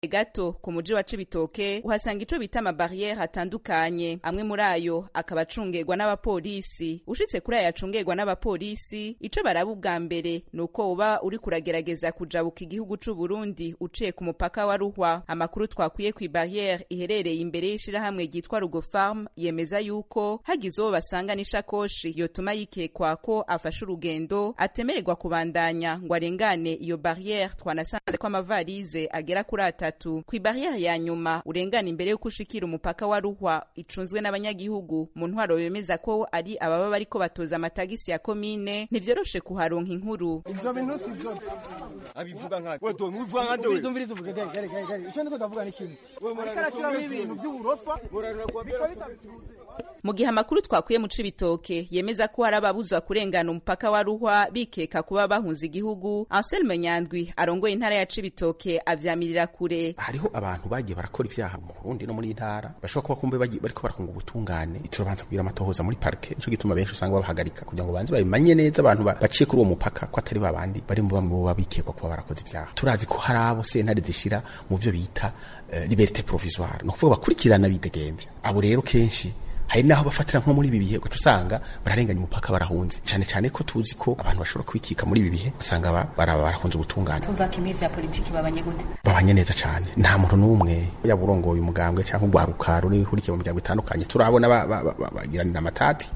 gato ku muji wa Cibitoke uhasanga ico bita amabarriere atandukanye amwe muri ayo akaba acungerwa n'abapolisi ushitse kuri ayo acungerwa n'abapolisi ico baraba ubwa mbere ni uko uba uri kuragerageza kujabuka igihugu c'u Burundi uciye ku mupaka wa Ruhwa amakuru twakwiye ku barriere iherereye imbere y'ishirahamwe ryitwa Rugo Farm yemeza yuko hagize uwo basanga n'ishakoshi yotuma yikekwa ko afashe urugendo atemererwa kubandanya ngo arengane iyo barriere twanasanze ko amavarize agera kuri atatu ku barriere ya nyuma urengana imbere y'uko ushikira umupaka wa Ruhwa icunzwe n'abanyagihugu mu ntwaro bemeza ko ari ababa bariko batoza amatagisi ya komine ntivyoroshe kuharonka inkuru ivyo bintu sivyo abivuga nka we to mwivuga nka dewe umviriza uvuga gari gari gari gari ico ndiko ndavuga ni kimwe ariko arashiramo ibintu vy'uburofa bica bitabitunze mu gihe amakuru twakwiye mu cibitoke yemeza ko hari ababuzwa kurengana umupaka wa ruhwa bikeka kuba bahunze igihugu anselme nyandwi arongoye intara ya cibitoke avyamirira kure hariho abantu bagiye barakora ivyaha mu Burundi no muri iyi ntara bashobora kuba kumbe bagiye bariko barakunga ubutungane turabanza kugira amatohoza muri parke nico gituma benshi usanga babahagarika kugira ngo banze babimanye neza abantu ba- baciye kuri uwo mupaka ko atari babandi bari mu bamwe boba bikekwa kuba barakoze ivyaha turazi ko hari abo sentare zishira mu vyo bita eh, liberté provisoire ni ukuvuga bakurikirana bidegemvya abo rero kenshi hari naho bafatira nko muri ibi bihe ugaca usanga bararenganya umupaka barahunze cyane cyane ko tuzi ko abantu bashobora kwikika muri ibi bihe basanga ba- bara- barahunze ubutungane tumva ko imwe vya politiki babanye gute babanye neza cyane nta muntu n'umwe yaba urongoye umugambwe cyangwa urwaruka rurihurikiye mu miryango itandukanye turabona ba- ba- ba- ba- bagiranira amatati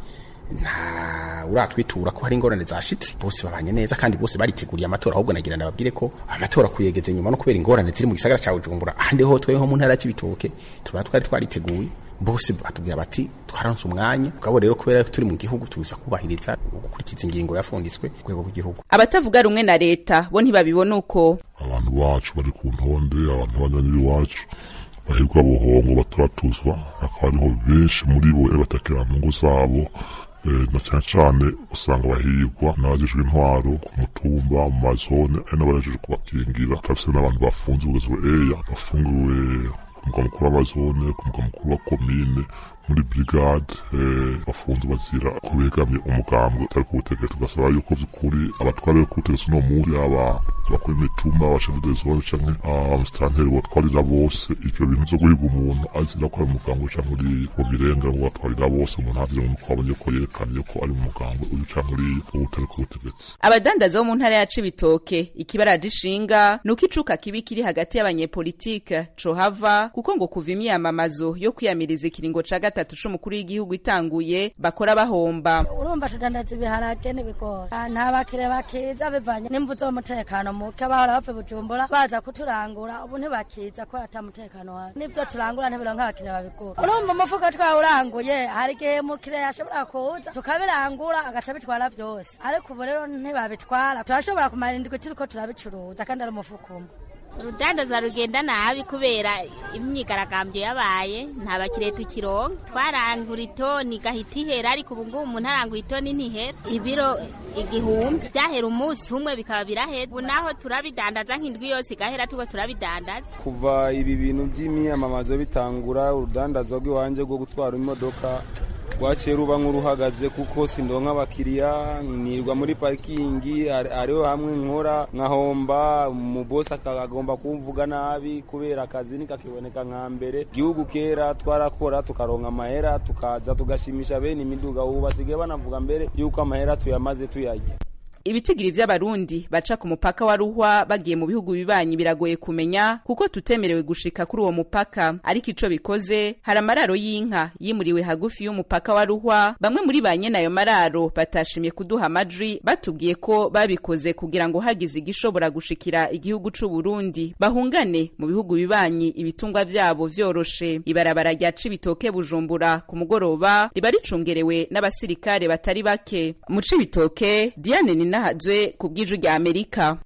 nta uratwitura ko hari ingorane zashitse bose babanye neza kandi bose bariteguriye amatora ahubwo nagira ndababwire ko amatora kuyegeze nyuma no kubera ingorane ziri mu gisagara cya Bujumbura ahandi ho tweho mu ntara ya Cibitoke tuba twari twariteguye bose batubwira bati twaranse umwanya ubwo rero kubera ko turi mu gihugu tuza kubahiriza gukurikiza ingingo yafunditswe ku rwego rw'igihugu abatavuga rumwe na leta bo ntibabibona uko abantu bacu bari ku ntonde abantu b'abanywanyi b'iwacu bahirwa buhongo baturatuzwa hakaba hariho benshi muri bo batakira mu ngo zabo eh, na cyane cyane usanga bahigwa n'abajejwe intwaro ku mutumba mu mazone ari n'abajejwe kubakingira turafise n'abantu bafunze kugezwa eya bafungiwe ku mugwa mukuru w'amazone ku mugwa mukuru wa komine muri brigade eh, bafunze bazira ko begamye umugambwe utari ku butegetsi tugasaba yuko vy'ukuri abatwara bo ku butegetsi uno munsi yaba bakora imitumba abashefu de zone canke abamusitanteri botwarira bose ivyo bintu vyo guhiga umuntu azira ko ari umugambwe canke uri mu birenga ngo batwarira bose umuntu azira ngo nuko abonye ko yerekanye ko ari umugambwe uyu canke uriya uba utari ku butegetsi abadandaza bo mu ntara ya cibitoke ikibaraje ishinga ni uko icuka kibi kiri hagati y'abanyepolitike cohava kuko ngo kuva imyamamazo yo kwiyamiriza ikiringo ca gatatu c'umukuru w'igihugu itanguye bakora bahomba urumva tudandaza ibiharage n'ibigori Ah, nta bakire bakiza bivanye n'imvu z'umutekano muke bahora bapfa i bujumbura baza kuturangura ubu ntibakiza ko ata mutekano wari n'ivyo turangura ntibironka abakire babigura urumva umufuko twawuranguye hari igihe mukire yashobora kuza tukabirangura agaca bitwara vyose ariko ubu rero ntibabitwara turashobora kumara indwi turiko turabicuruza kandi ari umufuko umwe urudandaza rugenda nabi kubera imyigaragambyo yabaye nta bakiriya tukironka twarangura itoni igahita ihera ariko ubu ngubu umuntu arangura itoni ntihera ibiro igihumbi byahera umunsi umwe bikaba birahera ubu naho turabidandaza nk'indwi yose igahera tuba turabidandaza kuva ibi bintu by'imyamamazo bitangura urudandazwa rw'iwanje rwo gutwara imodoka rwaciye ruba nk'uruhagaze kuko sindonka abakiriya nirwa muri parikingi hari- hariho hamwe nkora nkahomba umubosi akagomba kumvuga nabi kubera akazi nikakiboneka nka mbere igihugu kera twarakora tukaronka amahera tukaza tugashimisha bene imiduga ubu basigaye banavuga mbere yuko amahera tuyamaze tuyarya ibitigiri vy'abarundi baca ku mupaka wa ruhwa bagiye mu bihugu bibanyi biragoye kumenya kuko tutemerewe gushika kuri uwo mupaka ariko ico bikoze hari amararo y'inka yimuriwe hagufi y'umupaka wa ruhwa bamwe muri ba nyene ayo mararo batashimye kuduha amajwi batubwiye ko babikoze kugira ngo hagize igishobora gushikira igihugu c'u Burundi bahungane mu bihugu bibanyi ibitungwa vyabo vyoroshe ibarabara rya Cibitoke Bujumbura ku mugoroba riba ricungerewe n'abasirikare batari bake mu Cibitoke Diane Ninahazwe ku bw'iju rya Amerika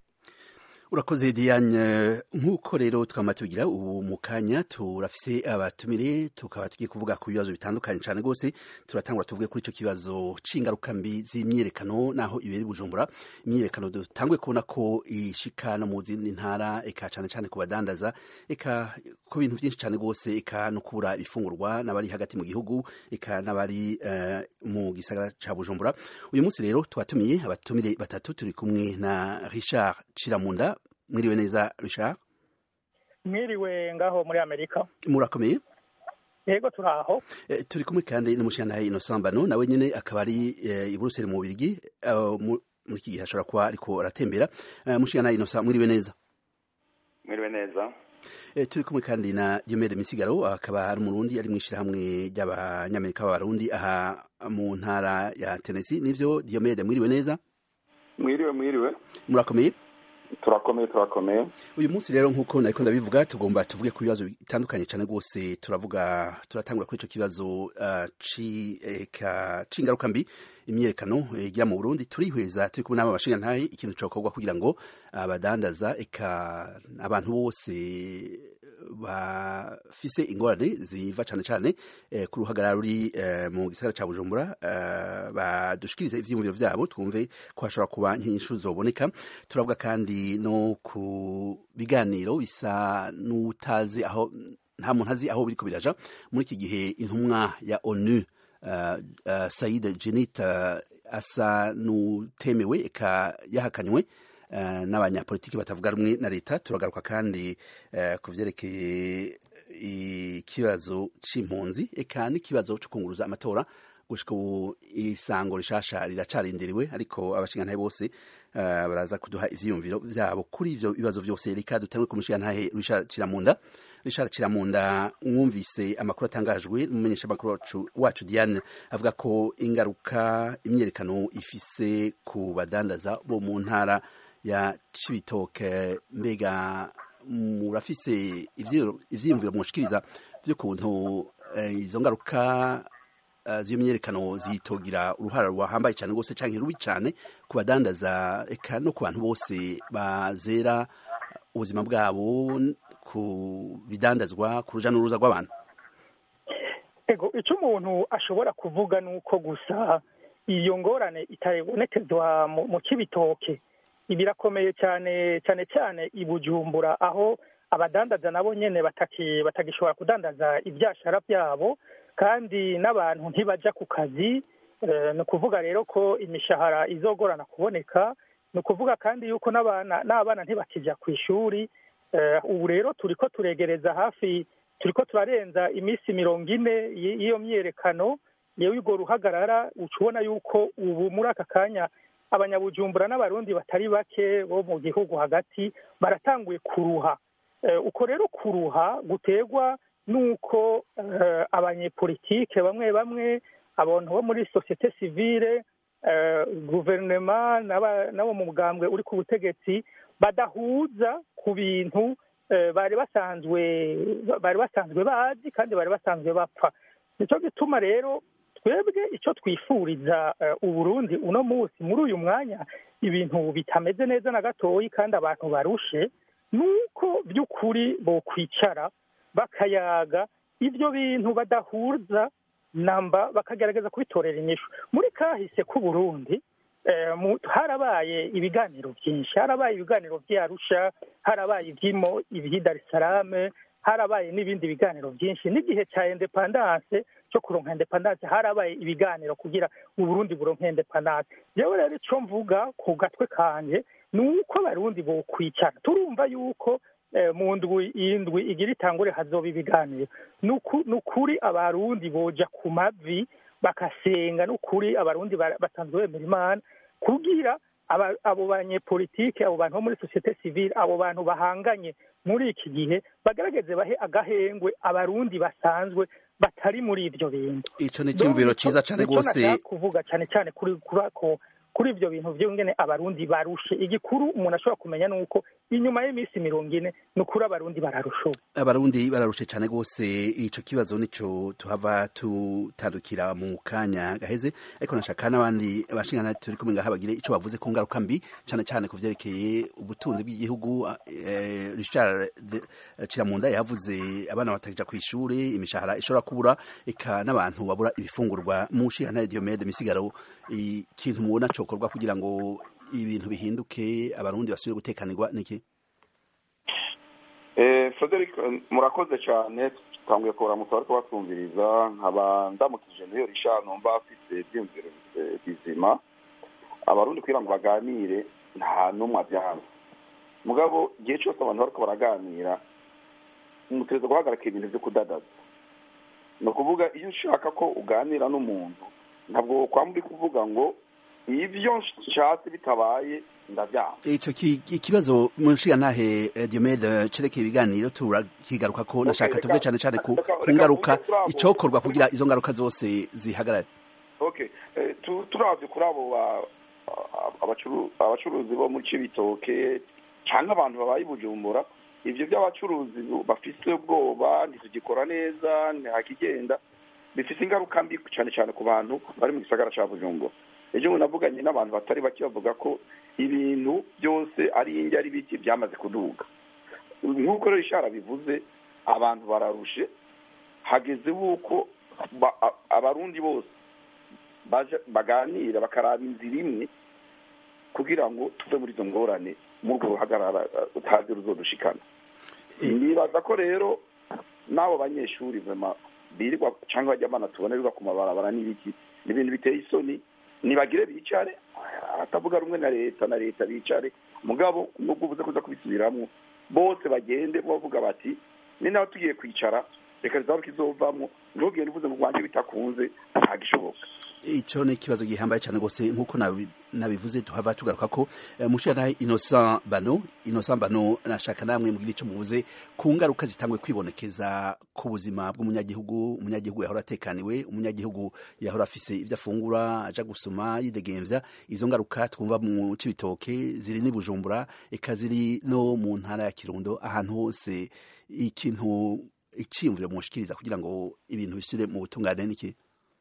urakoze diane nk'uko rero twama tubigira ubu mu kanya turafise abatumire tukaba tugiye kuvuga ku bibazo bitandukanye cyane rwose turatangura tuvuge kuri icyo kibazo c'ingaruka mbi z'imyiyerekano naho ibiri bujumbura imyiyerekano dutangwe kubona ko ishika no mu zindi ntara eka cyane cyane ku badandaza eka ku bintu byinshi cyane rwose eka no kubura ibifungurwa n'abari hagati mu gihugu eka n'abari eh, mu gisagara ca bujumbura uyu munsi rero twatumiye abatumire batatu turi kumwe na richard ciramunda mwiriwe neza richard mwiriwe ngaho muri amerika murakomeye yego turaho Eh, turi kumwe kandi n'umushyiranahaye Innocent Mbano nawe nyene akaba ari eh, i Buruseli mu Bubiligi eh, mu- muri iki gihe ashobora kuba ariko aratembera Eh, umushyiranahaye Innocent mwiriwe neza mwiriwe neza Eh, turi kumwe kandi na Diomede Misigaro akaba ari umurundi ari mw'ishirahamwe ry'abanyamerika b'abarundi aha mu ntara ya Tennessee nivyo Diomede mwiriwe neza mwiriwe mwiriwe murakomeye turakomeye turakomeye uyu munsi rero nk'uko nariko ndabivuga tugomba tuvuge ku bibazo bitandukanye cyane rwose turavuga turatangura kuri ico kibazo uh, ci eka c'ingaruka mbi imyerekano eh, igira mu Burundi turihweza turi kumwe n'aba bashingantahe ikintu cokorwa kugira ngo abadandaza eka abantu bose bafise ingorane ziva cane cane eh, ku ruhagarara ruri eh, mu gisagara ca Bujumbura eh, badushikirize ivyiyumviro vyabo twumve ko hashobora kuba nk'inyishu zoboneka turavuga kandi no ku biganiro bisa n'utazi aho nta muntu azi aho biriko biraja muri iki gihe intumwa ya onu uh, uh, Said Jenit uh, asa n'utemewe eka yahakanywe uh, n'abanyapolitiki batavuga rumwe na leta turagaruka kandi uh, ku vyerekeye ikibazo c'impunzi eka n'ikibazo co kunguruza amatora gushika ubu isango rishasha riracarindiriwe ariko abashingantahe bose uh, baraza kuduha ivyiyumviro vyabo kuri ivyo bibazo vyose reka dutangwe ku mushingantahe Richard Kiramunda Richard Kiramunda mwumvise amakuru atangajwe n'umumenyesha makuru wacu, wacu Diane avuga ko ingaruka imyerekano ifise ku badandaza bo mu ntara ya Cibitoke mbega murafise ivyo- ivyiyumviro mwoshikiriza vy'ukuntu eh, izo ngaruka uh, z'iyo myerekano zitogira uruhara ruhambaye cyane rwose canke rubi cyane ku badandaza eka no ku bantu bose bazera ubuzima bwabo ku bidandazwa ku ruja n'uruza rw'abantu ego icyo umuntu ashobora kuvuga ni uko gusa iyo ngorane itabonekezwa mu mu kibitoke birakomeye cyane cyane cyane i bujumbura aho abadandaza nabo nyene bataki- batagishobora kudandaza ibyashara byabo kandi n'abantu ntibajya ku kazi Eh, ni ukuvuga rero ko imishahara izogorana kuboneka ni ukuvuga kandi yuko n'abana n'abana ntibakijya ku ishuri Eh, ubu rero turiko turegereza hafi turiko turarenza iminsi mirongo ine y- y'iyo myerekano yewe urwo ruhagarara uca ubona yuko ubu muri aka kanya abanyabujumbura n'abarundi batari bake bo mu gihugu hagati baratanguye kuruha Eh, uko rero kuruha guterwa n'uko eh, abanyepolitike bamwe bamwe abantu bo muri sosiyete sivile eh, guverinoma n'aba- n'abo mu mugambwe uri ku butegetsi badahuza ku bintu eh, bari basanzwe bari basanzwe bazi kandi bari basanzwe bapfa nicyo gituma rero twebwe icyo twifuriza eh, uburundi uno munsi muri uyu mwanya ibintu bitameze neza na gatoyi kandi abantu barushe ni uko by'ukuri bokwicara bakayaga ibyo bintu badahuza namba bakagerageza kubitorera inyishu muri kahise k'uburundi eh, mu- harabaye ibiganiro byinshi harabaye ibiganiro by'arusha harabaye iby'imo iby'i dar es salaam harabaye n'ibindi biganiro byinshi n'igihe cya independance cyo kuronka independance harabaye ibiganiro kugira uburundi buronke independance yewe rero icyo mvuga ku gatwe kanje ni uko abarundi bokwicara turumva yuko eh, mu ndwi indwi igira itangure hazoba ibiganiro ni uku- ni ukuri abarundi boja ku mavi bakasenga ni ukuri abarundi ba- basanzwe bemera imana kugira aba- abo banyepolitike abo bantu bo muri sosiyete sivile abo bantu bahanganye muri iki gihe bagaragaze bahe agahengwe abarundi basanzwe batari muri ibyo bintu ico ni iciyumviro ciza cane Nico rwose nashaka kuvuga cyane cyane kuri kuri ko- kuri ibyo bintu byongene abarundi barushe igikuru umuntu ashobora kumenya ni uko inyuma y'iminsi mirongo ine ni ukuri abarundi bararusha ubu abarundi bararushe cyane rwose ico kibazo nico tuhava tutandukira mu kanya gaheze ariko nashaka n'abandi bashingana turi kumwe ngaha bagire ico bavuze ku ngaruka mbi cyane cyane ku vyerekeye ubutunzi bw'igihugu eh, Richard de- Kiramunda yavuze abana batakija ku ishure imishahara ishobora kubura eka n'abantu babura ibifungurwa mu nshingano Diomede Misigaro ikintu mubona cokorwa kugira ngo ibintu bihinduke abarundi basubire gutekanirwa niki Eh, Frederick eh, murakoze cyane twanguye kuramutsa ariko batwumviriza nkaba ndamukije niyo risha numva afite ibyiyumviro eh, bizima abarundi kugira ngo baganire nta n'umwe abyanga mugabo igihe cyose abantu bariko baraganira mutegereza guhagarika ibintu byo kudadaza ni ukuvuga iyo ushaka ko uganira n'umuntu ntabwo kwamba uri kuvuga ngo ibyo nshatse bitabaye ndabyanga ico ki- ikibazo mu nshingantahe eh, Diomede cerekeye ibiganiro turakigaruka ko nashaka reka- tuvuge cane cane ku reka- ku reka ngaruka tuvuge kuri abo- icokorwa kugira izo ngaruka zose zihagarare okay eh, tu- turavye kuri abo ba- a- abacuru- abacuruzi bo mu cibitoke cyangwa abantu babaye i bujumbura ivyo by'abacuruzi bafise ubwoba ntitugikora neza ntihakigenda bifise ingaruka mbi cyane cyane ku bantu bari mu gisagara ca bujumbura ejo bundi navuganye n'abantu batari bake bavuga ko ibintu byose ari ingi ari biki byamaze kuduga nk'uko rero ishara bivuze abantu bararushe hageze wuko ba- a- abarundi bose baja- baganira bakaraba inzira imwe kugira ngo tuve muri izo ngorane muri urwo ruhagarara uh, utazi ruzodushikana nibaza ko rero n'abo banyeshuri vema birirwa cyangwa bajya banatubona birirwa ku mabarabara n'ibiki ni ibintu biteye isoni nibagire bicare atavuga rumwe na leta na leta bicare mugabo nubwo ubuze kuza kubisubiramwo bose bagende bavuga bati ni nawe tugiye kwicara reka rizaba kizovamwo ntugende uvuze ngo rwanje bitakunze ntagishoboka ico ni ikibazo gihambaye cyane rwose nk'uko nabi- nabivuze tuhava tugaruka ko eh, mushingantahe Innocent Bano Innocent Bano nashaka namwe mugira ico muvuze ku ngaruka zitangwe kwibonekeza ku buzima bw'umunyagihugu umunyagihugu yahora atekaniwe umunyagihugu yahora afise ivyo afungura aja gusoma yidegemvya izo ngaruka twumva mu cibitoke ziri ni Bujumbura eka ziri no mu ntara ya Kirundo ahantu hose ikintu iciyumviro mushikiriza kugira ngo ibintu bisubire mu butungane niki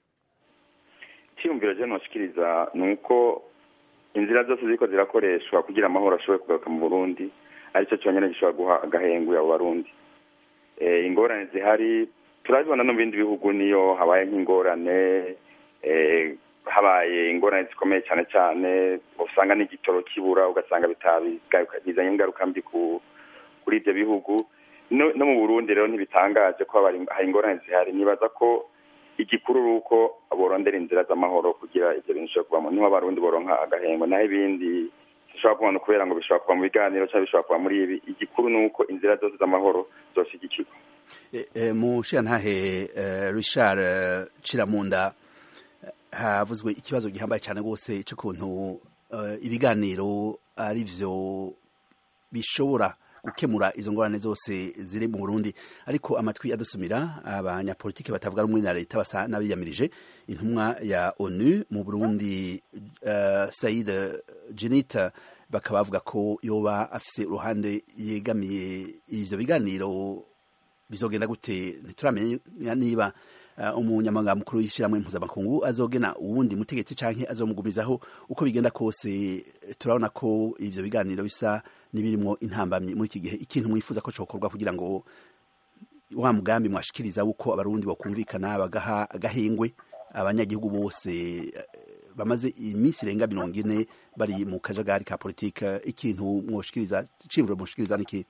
icyiyumviro je noshikiriza ni uko inzira zose ziriko zirakoreshwa kugira amahoro ashobore kugaruka mu burundi aricyo cyonyine gishobora guha agahenguye abo barundi Eh, ingorane zihari turabibona no mu bindi bihugu niyo habaye nk'ingorane eh, habaye ingorane zikomeye cyane cyane usanga n'igitoro kibura ugasanga bitabi- bizanye ingaruka mbi ku- kuri ibyo bihugu no no mu burundi rero ntibitangaje ko haba hari ingorane zihari nibaza ko igikuru ni uko borondera inzira z'amahoro kugira ibyo bintu bishobora kuvamo niho abarundi boronka agahengo naho ibindi bishobora kubona kubera ngo bishobora kuva mu biganiro cyangwa bishobora kuva muri ibi igikuru ni uko inzira zose z'amahoro zoshigikirwa E, e, mushirantahe e, Richard e, Ciramunda e, havuzwe ikibazo gihambaye cyane rwose cy'ukuntu e, ibiganiro ari byo bishobora gukemura izo ngorane zose ziri mu Burundi ariko amatwi adusumira abanyapolitike batavuga rumwe na leta basa n'abiyamirije intumwa ya ONU mu Burundi uh, Said Jenita bakaba bavuga ko yoba afise uruhande yegamiye ivyo biganiro bizogenda gute ntituramenya niba uh, umunyamabanga mukuru w'ishyirahamwe mpuzamakungu azogena uwundi mutegetsi canke azomugumizaho uko bigenda kose turabona ko ivyo biganiro bisa nibirimwo intambamyi muri iki gihe ikintu mwifuza ko cokorwa kugira ngo wa mugambi mwashikiriza wuko abarundi bakumvikana bagaha agahengwe abanyagihugu bose eh, bamaze iminsi irenga mirongo ine bari mu kajagari ka politike ikintu mwoshikiriza cimvuro mwoshikiriza niki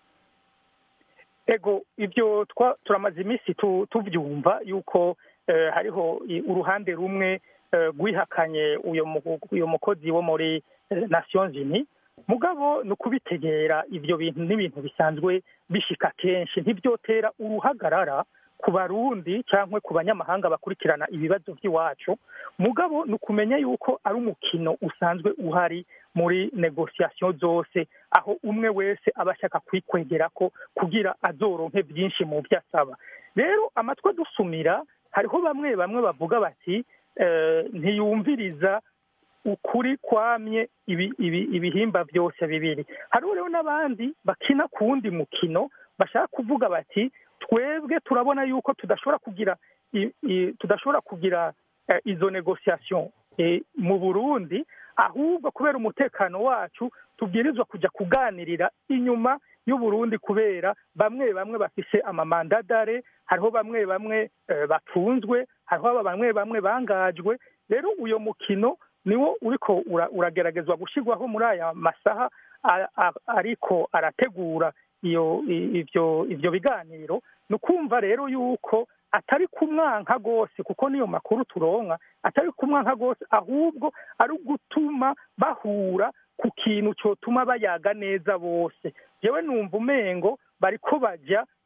ego ibyo twa turamaze iminsi tu- tuvyumva yuko eh, hariho i- uruhande rumwe eh, rwihakanye uyo mu- uyo mukozi wo muri eh, Nations Unies mugabo ni ukubitegera ibyo bintu n'ibintu bisanzwe bishika kenshi ntibyotera uruhagarara ku barundi cyangwa ku banyamahanga bakurikirana ibibazo by'iwacu mugabo ni ukumenya yuko ari umukino usanzwe uhari muri negosiyasiyo zose aho umwe wese aba ashaka kwikwegera ko kugira azoronke byinshi mu byo asaba rero amatwi adusumira hariho bamwe bamwe bavuga bati eh, ntiyumviriza ukuri kwamye ibi, ibi, ibihimba byose bibiri hariho rero n'abandi bakina ku wundi mukino bashaka kuvuga bati twebwe turabona yuko tudashobora kugira i, i, tudashobora kugira eh, izo negociation eh, mu Burundi ahubwo kubera umutekano wacu tubwirizwa kujya kuganirira inyuma y'uburundi kubera bamwe bamwe bafise amamandadare hariho bamwe bamwe eh, batunzwe hariho bamwe bamwe bangajwe rero uyo mukino niwo uriko ura- urageragezwa gushyirwaho muri aya masaha a- a- ariko arategura iyo i- ivyo ivyo biganiro ni ukumva rero yuko atari kumwanka rwose kuko niyo makuru turonka atari kumwanka rwose ahubwo ari ugutuma bahura ku kintu cyotuma bayaga neza bose yewe numva umengo bariko bajya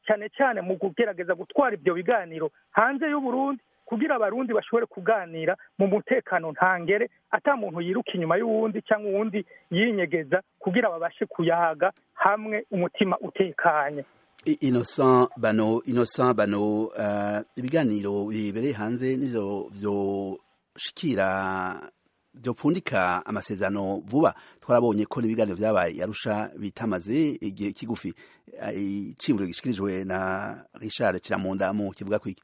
cyane cyane mu kugerageza gutwara ibyo biganiro hanze y'uburundi kugira abarundi bashobore kuganira mu mutekano ntangere ata muntu yiruka inyuma y'uwundi cyangwa uwundi yinyegeza kugira babashe kuyaga hamwe umutima utekanye innocent bano innocent bano uh, ibiganiro bibereye hanze nivyo vyoshikira vyopfundika amasezerano vuba twarabonye ko n'ibiganiro vyabaye arusha bitamaze igihe kigufi icimvuro gishikirijwe na Richard Kiramunda mu kivuga kwiki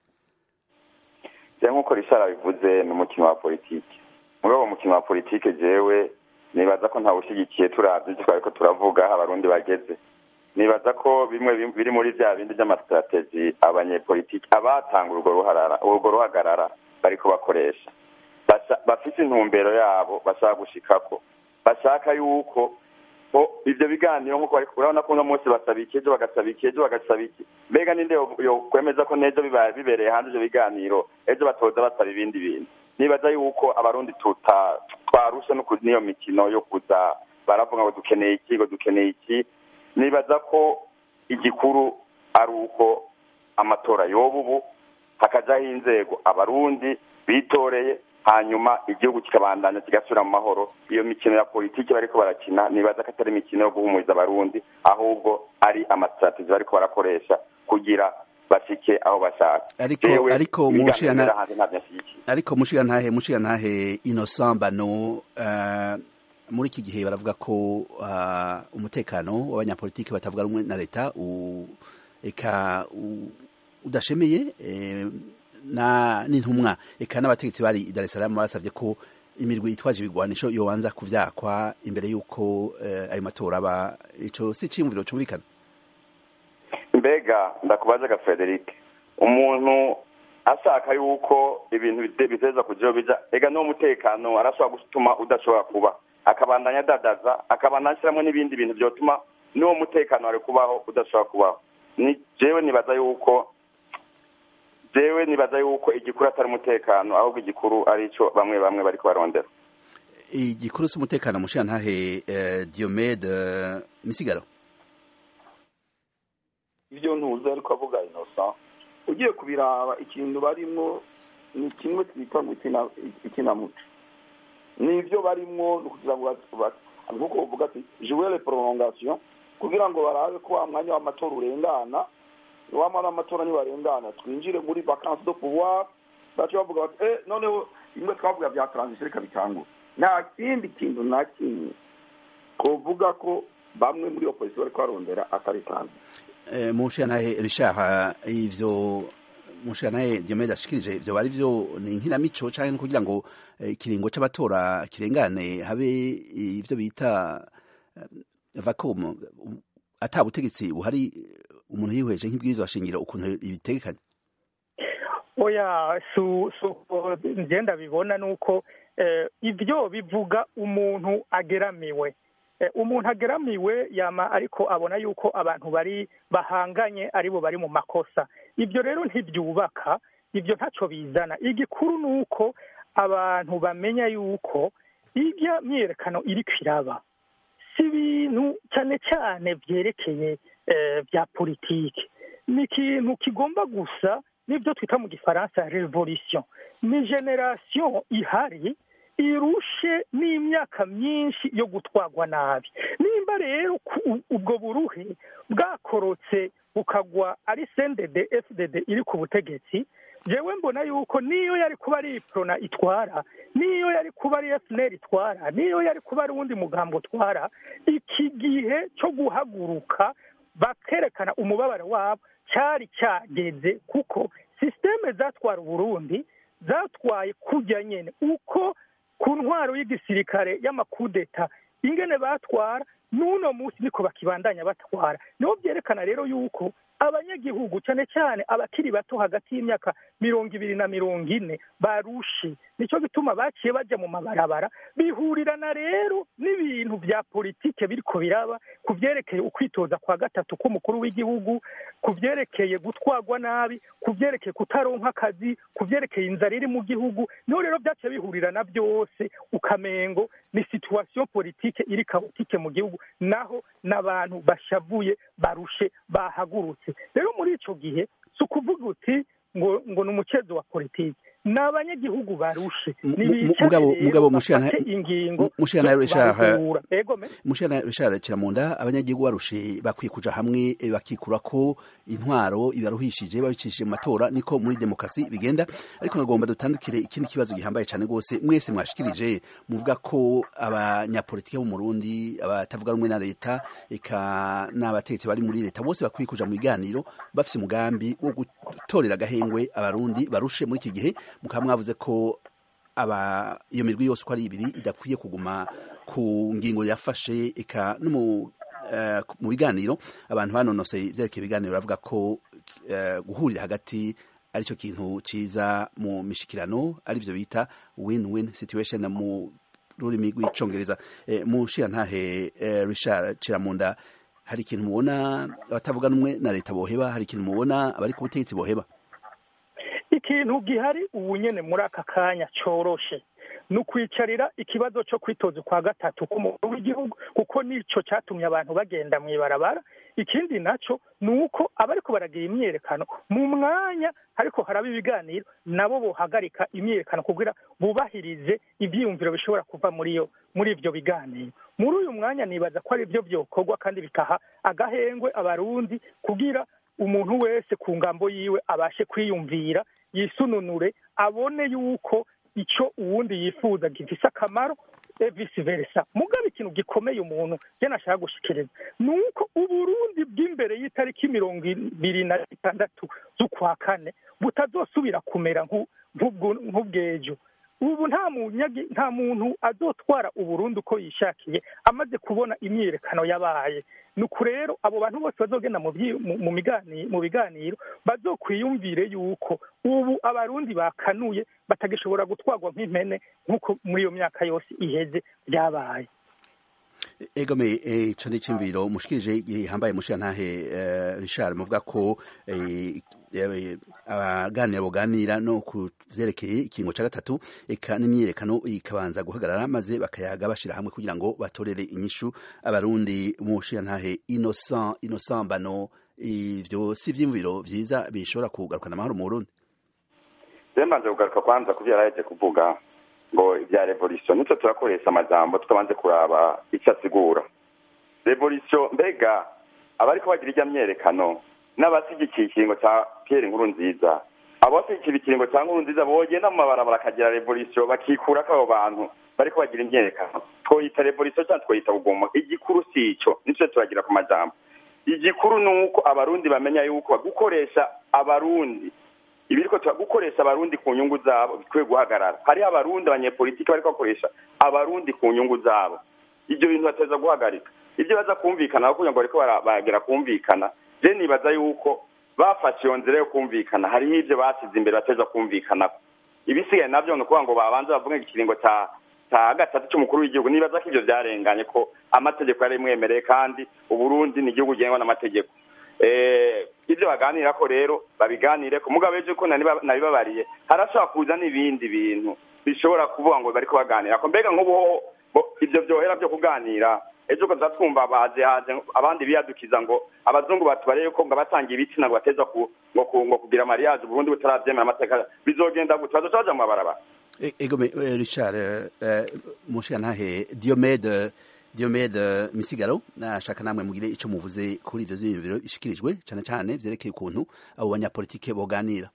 je nk'uko Richard abivuze ni umukino wa politike muri uwo mukino wa politike jewe nibaza ko ntawushigikiye turavye ivyo twariko turavuga aho abarundi bageze nibaza ko bimwe biri muri vya bindi vy'amasitrategi abanyepolitiki abatanga urwo ruharara urwo ruhagarara bariko bakoresha bafise intumbero yabo bashaka gushikako bashaka yuko ivyo biganiro nkuko urabona ko uno munsi basaba iki ejo bagasaba iki ejo bagasaba iki mbega ninde yokwemeza ko nejo bibereye hanze ivyo biganiro ejo batoza basaba ibindi bintu nibaza yuko abarundi twarushe n'iyo mikino yo kuza baravuga ngo dukeneye iki ngo dukeneye iki nibaza ko igikuru ari uko amatora yoba ubu hakajaho inzego abarundi bitoreye hanyuma igihugu kikabandanya kigasubira mu mahoro iyo mikino ya politiki bariko barakina nibaza ko atari imikino yo guhumuriza abarundi ahubwo ari amasitrategi bariko barakoresha kugira bashike aho bashaka ariko ariko mushiyana ariko mushiyana mushiyana innocent bano uh, muri iki gihe baravuga ko uh, umutekano w'abanyapolitiki batavuga rumwe na leta eka udashemeye eh, na n'intumwa eka n'abategetsi bari i Dar es Salaam basavye ko imirwi itwaje ibigwanisho yobanza kuvyakwa imbere y'uko uh, ayo matora aba ico si cimviro cumvikana mbega ndakubaza ga Frederic umuntu ashaka yuko ibintu biteza kujaho bija ega no mutekano arashobora gutuma udashobora kuba akabandanya adadaza akabandanya ashyiramo n'ibindi bintu byotuma n'uwo mutekano wari kubaho udashobora kubaho ni jewe nibaza yuko jewe nibaza yuko igikuru atari umutekano ahubwo igikuru ari ico bamwe bamwe bariko barondera igikuru c'umutekano mushira ntahe uh, Diomede uh, Misigaro ivyo ntuzi ariko avuga Innocent ugiye kubiraba ikintu barimwo ni kimwe twita ngo ikinamuco nivyo barimwo ni kugira ngo nkuko uvuga ati jouer les prolongation kugira ngo barabe ko wa mwanya w'amatora urengana wa mwana w'amatora ntiwarengana twinjire muri vacances de pouvoir baca bavuga bati eh noneho bimwe twavuga vya transition reka bitangura nta kindi kintu na kimwe twovuga ko bamwe muri opposition bariko barondera atari kandi mushanahe Richard ivyo mushanahe Diomede ashikirije ivyo bari vyo ni nkinamico canke kugira ngo ikiringo c'abatora kirengane habe ivyo bita vacuum ata butegetsi buhari umuntu yihweje nk'ibwirizwa shingiro ukuntu ibitegekanye oya su su ngenda bibona nuko ivyo bivuga umuntu ageramiwe umuntu ageramiwe yama ariko abona yuko abantu bari bahanganye aribo bari mu makosa ibyo rero ntibyubaka ibyo ntacyo bizana igikuru ni uko abantu bamenya yuko irya myiyerekano iri kwiraba si ibintu cyane cyane byerekeye bya politiki ni ikintu kigomba gusa n'ibyo twita mu gifaransa revolution ni generasiyo ihari irushe n'imyaka myinshi yo gutwarwa nabi nimba rero ubwo buruhe bwakorotse bukagwa ari sendede fdd iri ku butegetsi jewe mbona yuko niyo yari kuba ari iprona itwara niyo yari kuba ari fnr itwara niyo yari kuba ari uwundi mugambo utwara iki gihe cyo guhaguruka bakerekana umubabaro wabo cyari cyageze kuko sisiteme zatwara uburundi zatwaye kujya nyine uko ku ntwaro y'igisirikare y'amakudeta ingene batwara n'uno munsi niko bakibandanya batwara niho byerekana rero yuko abanyagihugu cyane cyane abakiri bato hagati y'imyaka mirongo ibiri na mirongo ine barushe nicyo gituma baciye bajya mu mabarabara bihurirana rero n'ibintu bya politike biriko biraba ku byerekeye ukwitoza kwa gatatu k'umukuru w'igihugu ku byerekeye gutwarwa nabi ku byerekeye kutaronka akazi ku byerekeye inzara iri mu gihugu niho rero byaciye bihurirana byose ukamengo ni situwasiyo politike iri kaotike mu gihugu naho n'abantu bashavuye barushe bahagurutse rero muri ico gihe si ukuvuga uti ngo ngo ni umukezo wa politiki ni abanyagihugu barushe mugabo mugabo mushana ingingo mushana Richard ego me mushana Richard Kiramunda abanyagihugu barushe bakwiye kuja hamwe bakikura ko intwaro ibaruhishije babicishije mu matora niko muri demokrasi bigenda ariko nagomba dutandukire ikindi kibazo gihambaye cyane gose mwese mwashikirije muvuga ko abanyapolitike bo mu Burundi abatavuga rumwe na leta eka n'abategetsi bari muri leta bose bakwiye kuja mu biganiro bafise umugambi wo gutorera agahengwe abarundi barushe muri iki gihe mukaba mwavuze ko aba iyo mirwi yose uko ari ibiri idakwiye kuguma ku ngingo yafashe eka no mu uh, mu biganiro abantu banonoseye ivyerekeye ibiganiro bavuga ko uh, guhurira hagati aricyo kintu ciza mu mishikirano arivyo bita win-win situation mu rurimi rw'icongereza eh, mu nshirantahe eh, Richard Ciramunda hari ikintu mubona abatavuga numwe na leta boheba hari ikintu mubona abari ku butegetsi boheba ikintu gihari ubu nyene muri aka kanya coroshe ni ukwicarira ikibazo cyo kwitoza kwa gatatu k'umukuru w'igihugu kuko nico cyatumye abantu bagenda mu ibarabara ikindi naco ni uko abariko baragira imyerekano mu mwanya ariko haraba ibiganiro nabo bohagarika imyerekano kugira bubahirize ivyiyumviro bishobora kuva muri iyo muri ivyo biganiro muri uyu mwanya nibaza ko ari byo vyokorwa kandi bikaha agahengwe abarundi kugira umuntu wese ku ngambo yiwe abashe kwiyumvira yisununure abone yuko icyo uwundi yifuza gifise akamaro vice versa mugabe ikintu gikomeye umuntu je nashaka gushikiriza ni uko uburundi bw'imbere y'itariki mirongo ibiri na gatandatu z'ukwa kane butazosubira kumera nk'ubwejo ubu nta munyagi nta muntu azotwara uburundi uko yishakiye amaze kubona imyiyerekano yabaye nuko rero abo bantu bose bazogenda mu biganiro bazokwiyumvire yuko ubu abarundi bakanuye batagishobora gutwarwa nk'impene nk'uko muri iyo myaka yose iheze byabaye egome ico ni cimviro mushikirije gihambaye mushirantahe Richard muvuga ko abaganira boganira no ku vyerekeye ikingo ca gatatu eka n'imyiyerekano ikabanza guhagarara maze bakayaga bashira hamwe kugira ngo batorere inyishu abarundi mushirantahe innocent innocent bano ivyo si vyimviro vyiza bishobora kugarukana amahoro mu Burundi Zembanze kugaruka kwanza kuvyo yaraje kuvuga ngo ibya revolution nico turakoresha amajambo tutabanze kuraba icyo asigura revolution mbega abariko bagira irya myerekano n'abasigikiye ikiringo ca Pierre Nkuru nziza abasigikiye ikiringo ca Nkuru nziza bogenda mu mabarabara akagira revolution bakikurako abo bantu bariko bagira imyerekano twoyita revolution cyangwa twoyita bugomo igikuru si ico nico turagira ku majambo igikuru ni uko abarundi bamenya yuko gukoresha abarundi ibiriko gukoresha abarundi ku nyungu zabo bikwiye guhagarara hariho abarundi abanyepolitiki bariko bakoresha abarundi ku nyungu zabo ibyo bintu bateza guhagarika ibyo baza kumvikana kugira ngo bariko bagera kumvikana je nibaza yuko bafashe iyo nzira yo kumvikana hariho ibyo basize imbere bateza kumvikanako ibisigaye navyo ni ukuvuga ngo babanze bavuge ikiringo ca ca gatatu c'umukuru w'igihugu nibaza ko ivyo vyarenganye ko amategeko yari mwemereye kandi uburundi ni igihugu gengwa n'amategeko ibyo baganira ko rero babiganire ku mugabo ejo ko nabibabariye harashobora kuza n'ibindi bintu bishobora kuvuga ngo bariko baganira ko mbega nk'ubu ibyo byohera byo kuganira ejo ko twumva baje haje abandi biyadukiza ngo abazungu batubareye ko ngo abatangiye ibitsina ngo bateza ngo kugira mariage Burundi butaravyemera amateka bizogenda gute bazoca baja mu mabarabara egome Richard mushiyantahe Diomede Diomede Misigaro nashaka namwe mugire ico muvuze kuri ivyo vyiyumviro bishikirijwe cyane cyane vyerekeye ukuntu abo banyapolitike boganira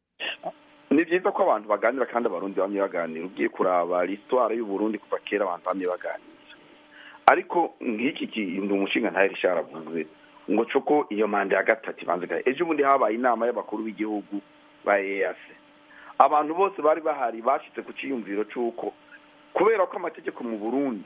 ni byiza ko abantu baganira kandi abarundi bamye baganira ugiye kuraba l'histoire y'uburundi kuva kera abantu bamye baganira ariko nk'iki kintu umushinga ntaheri sharavuze ngo coko iyo manda ya gatatu ibanze ejo bundi habaye inama y'abakuru b'igihugu ba EAC abantu bose bari bahari bashitse ku ciyumviro c'uko kubera ko amategeko mu burundi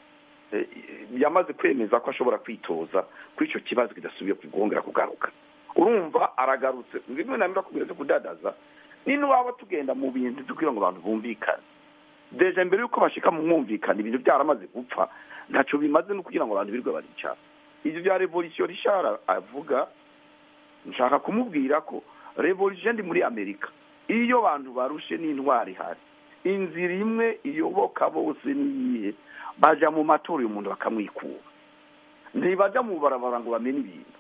yamaze kwemeza ko ashobora kwitoza kuri icyo kibazo kidasubiye kugongera kugaruka urumva aragarutse bimwe na bimwe bakubwira byo kudadaza nino waba tugenda mu bintu kugira ngo abantu bumvikane deje mbere y'uko bashika mu mwumvikane ibintu byaramaze gupfa ntacyo bimaze no kugira ngo abantu birirwe baricara ibyo bya revolisiyo rishara avuga nshaka kumubwira ko revolisiyo ndi muri amerika iyo abantu barushe n'intwari ihari inzira imwe iyoboka bose niyihe baja mu matora uyu muntu bakamwikura ntibajya mu barabara ngo bamenye ibintu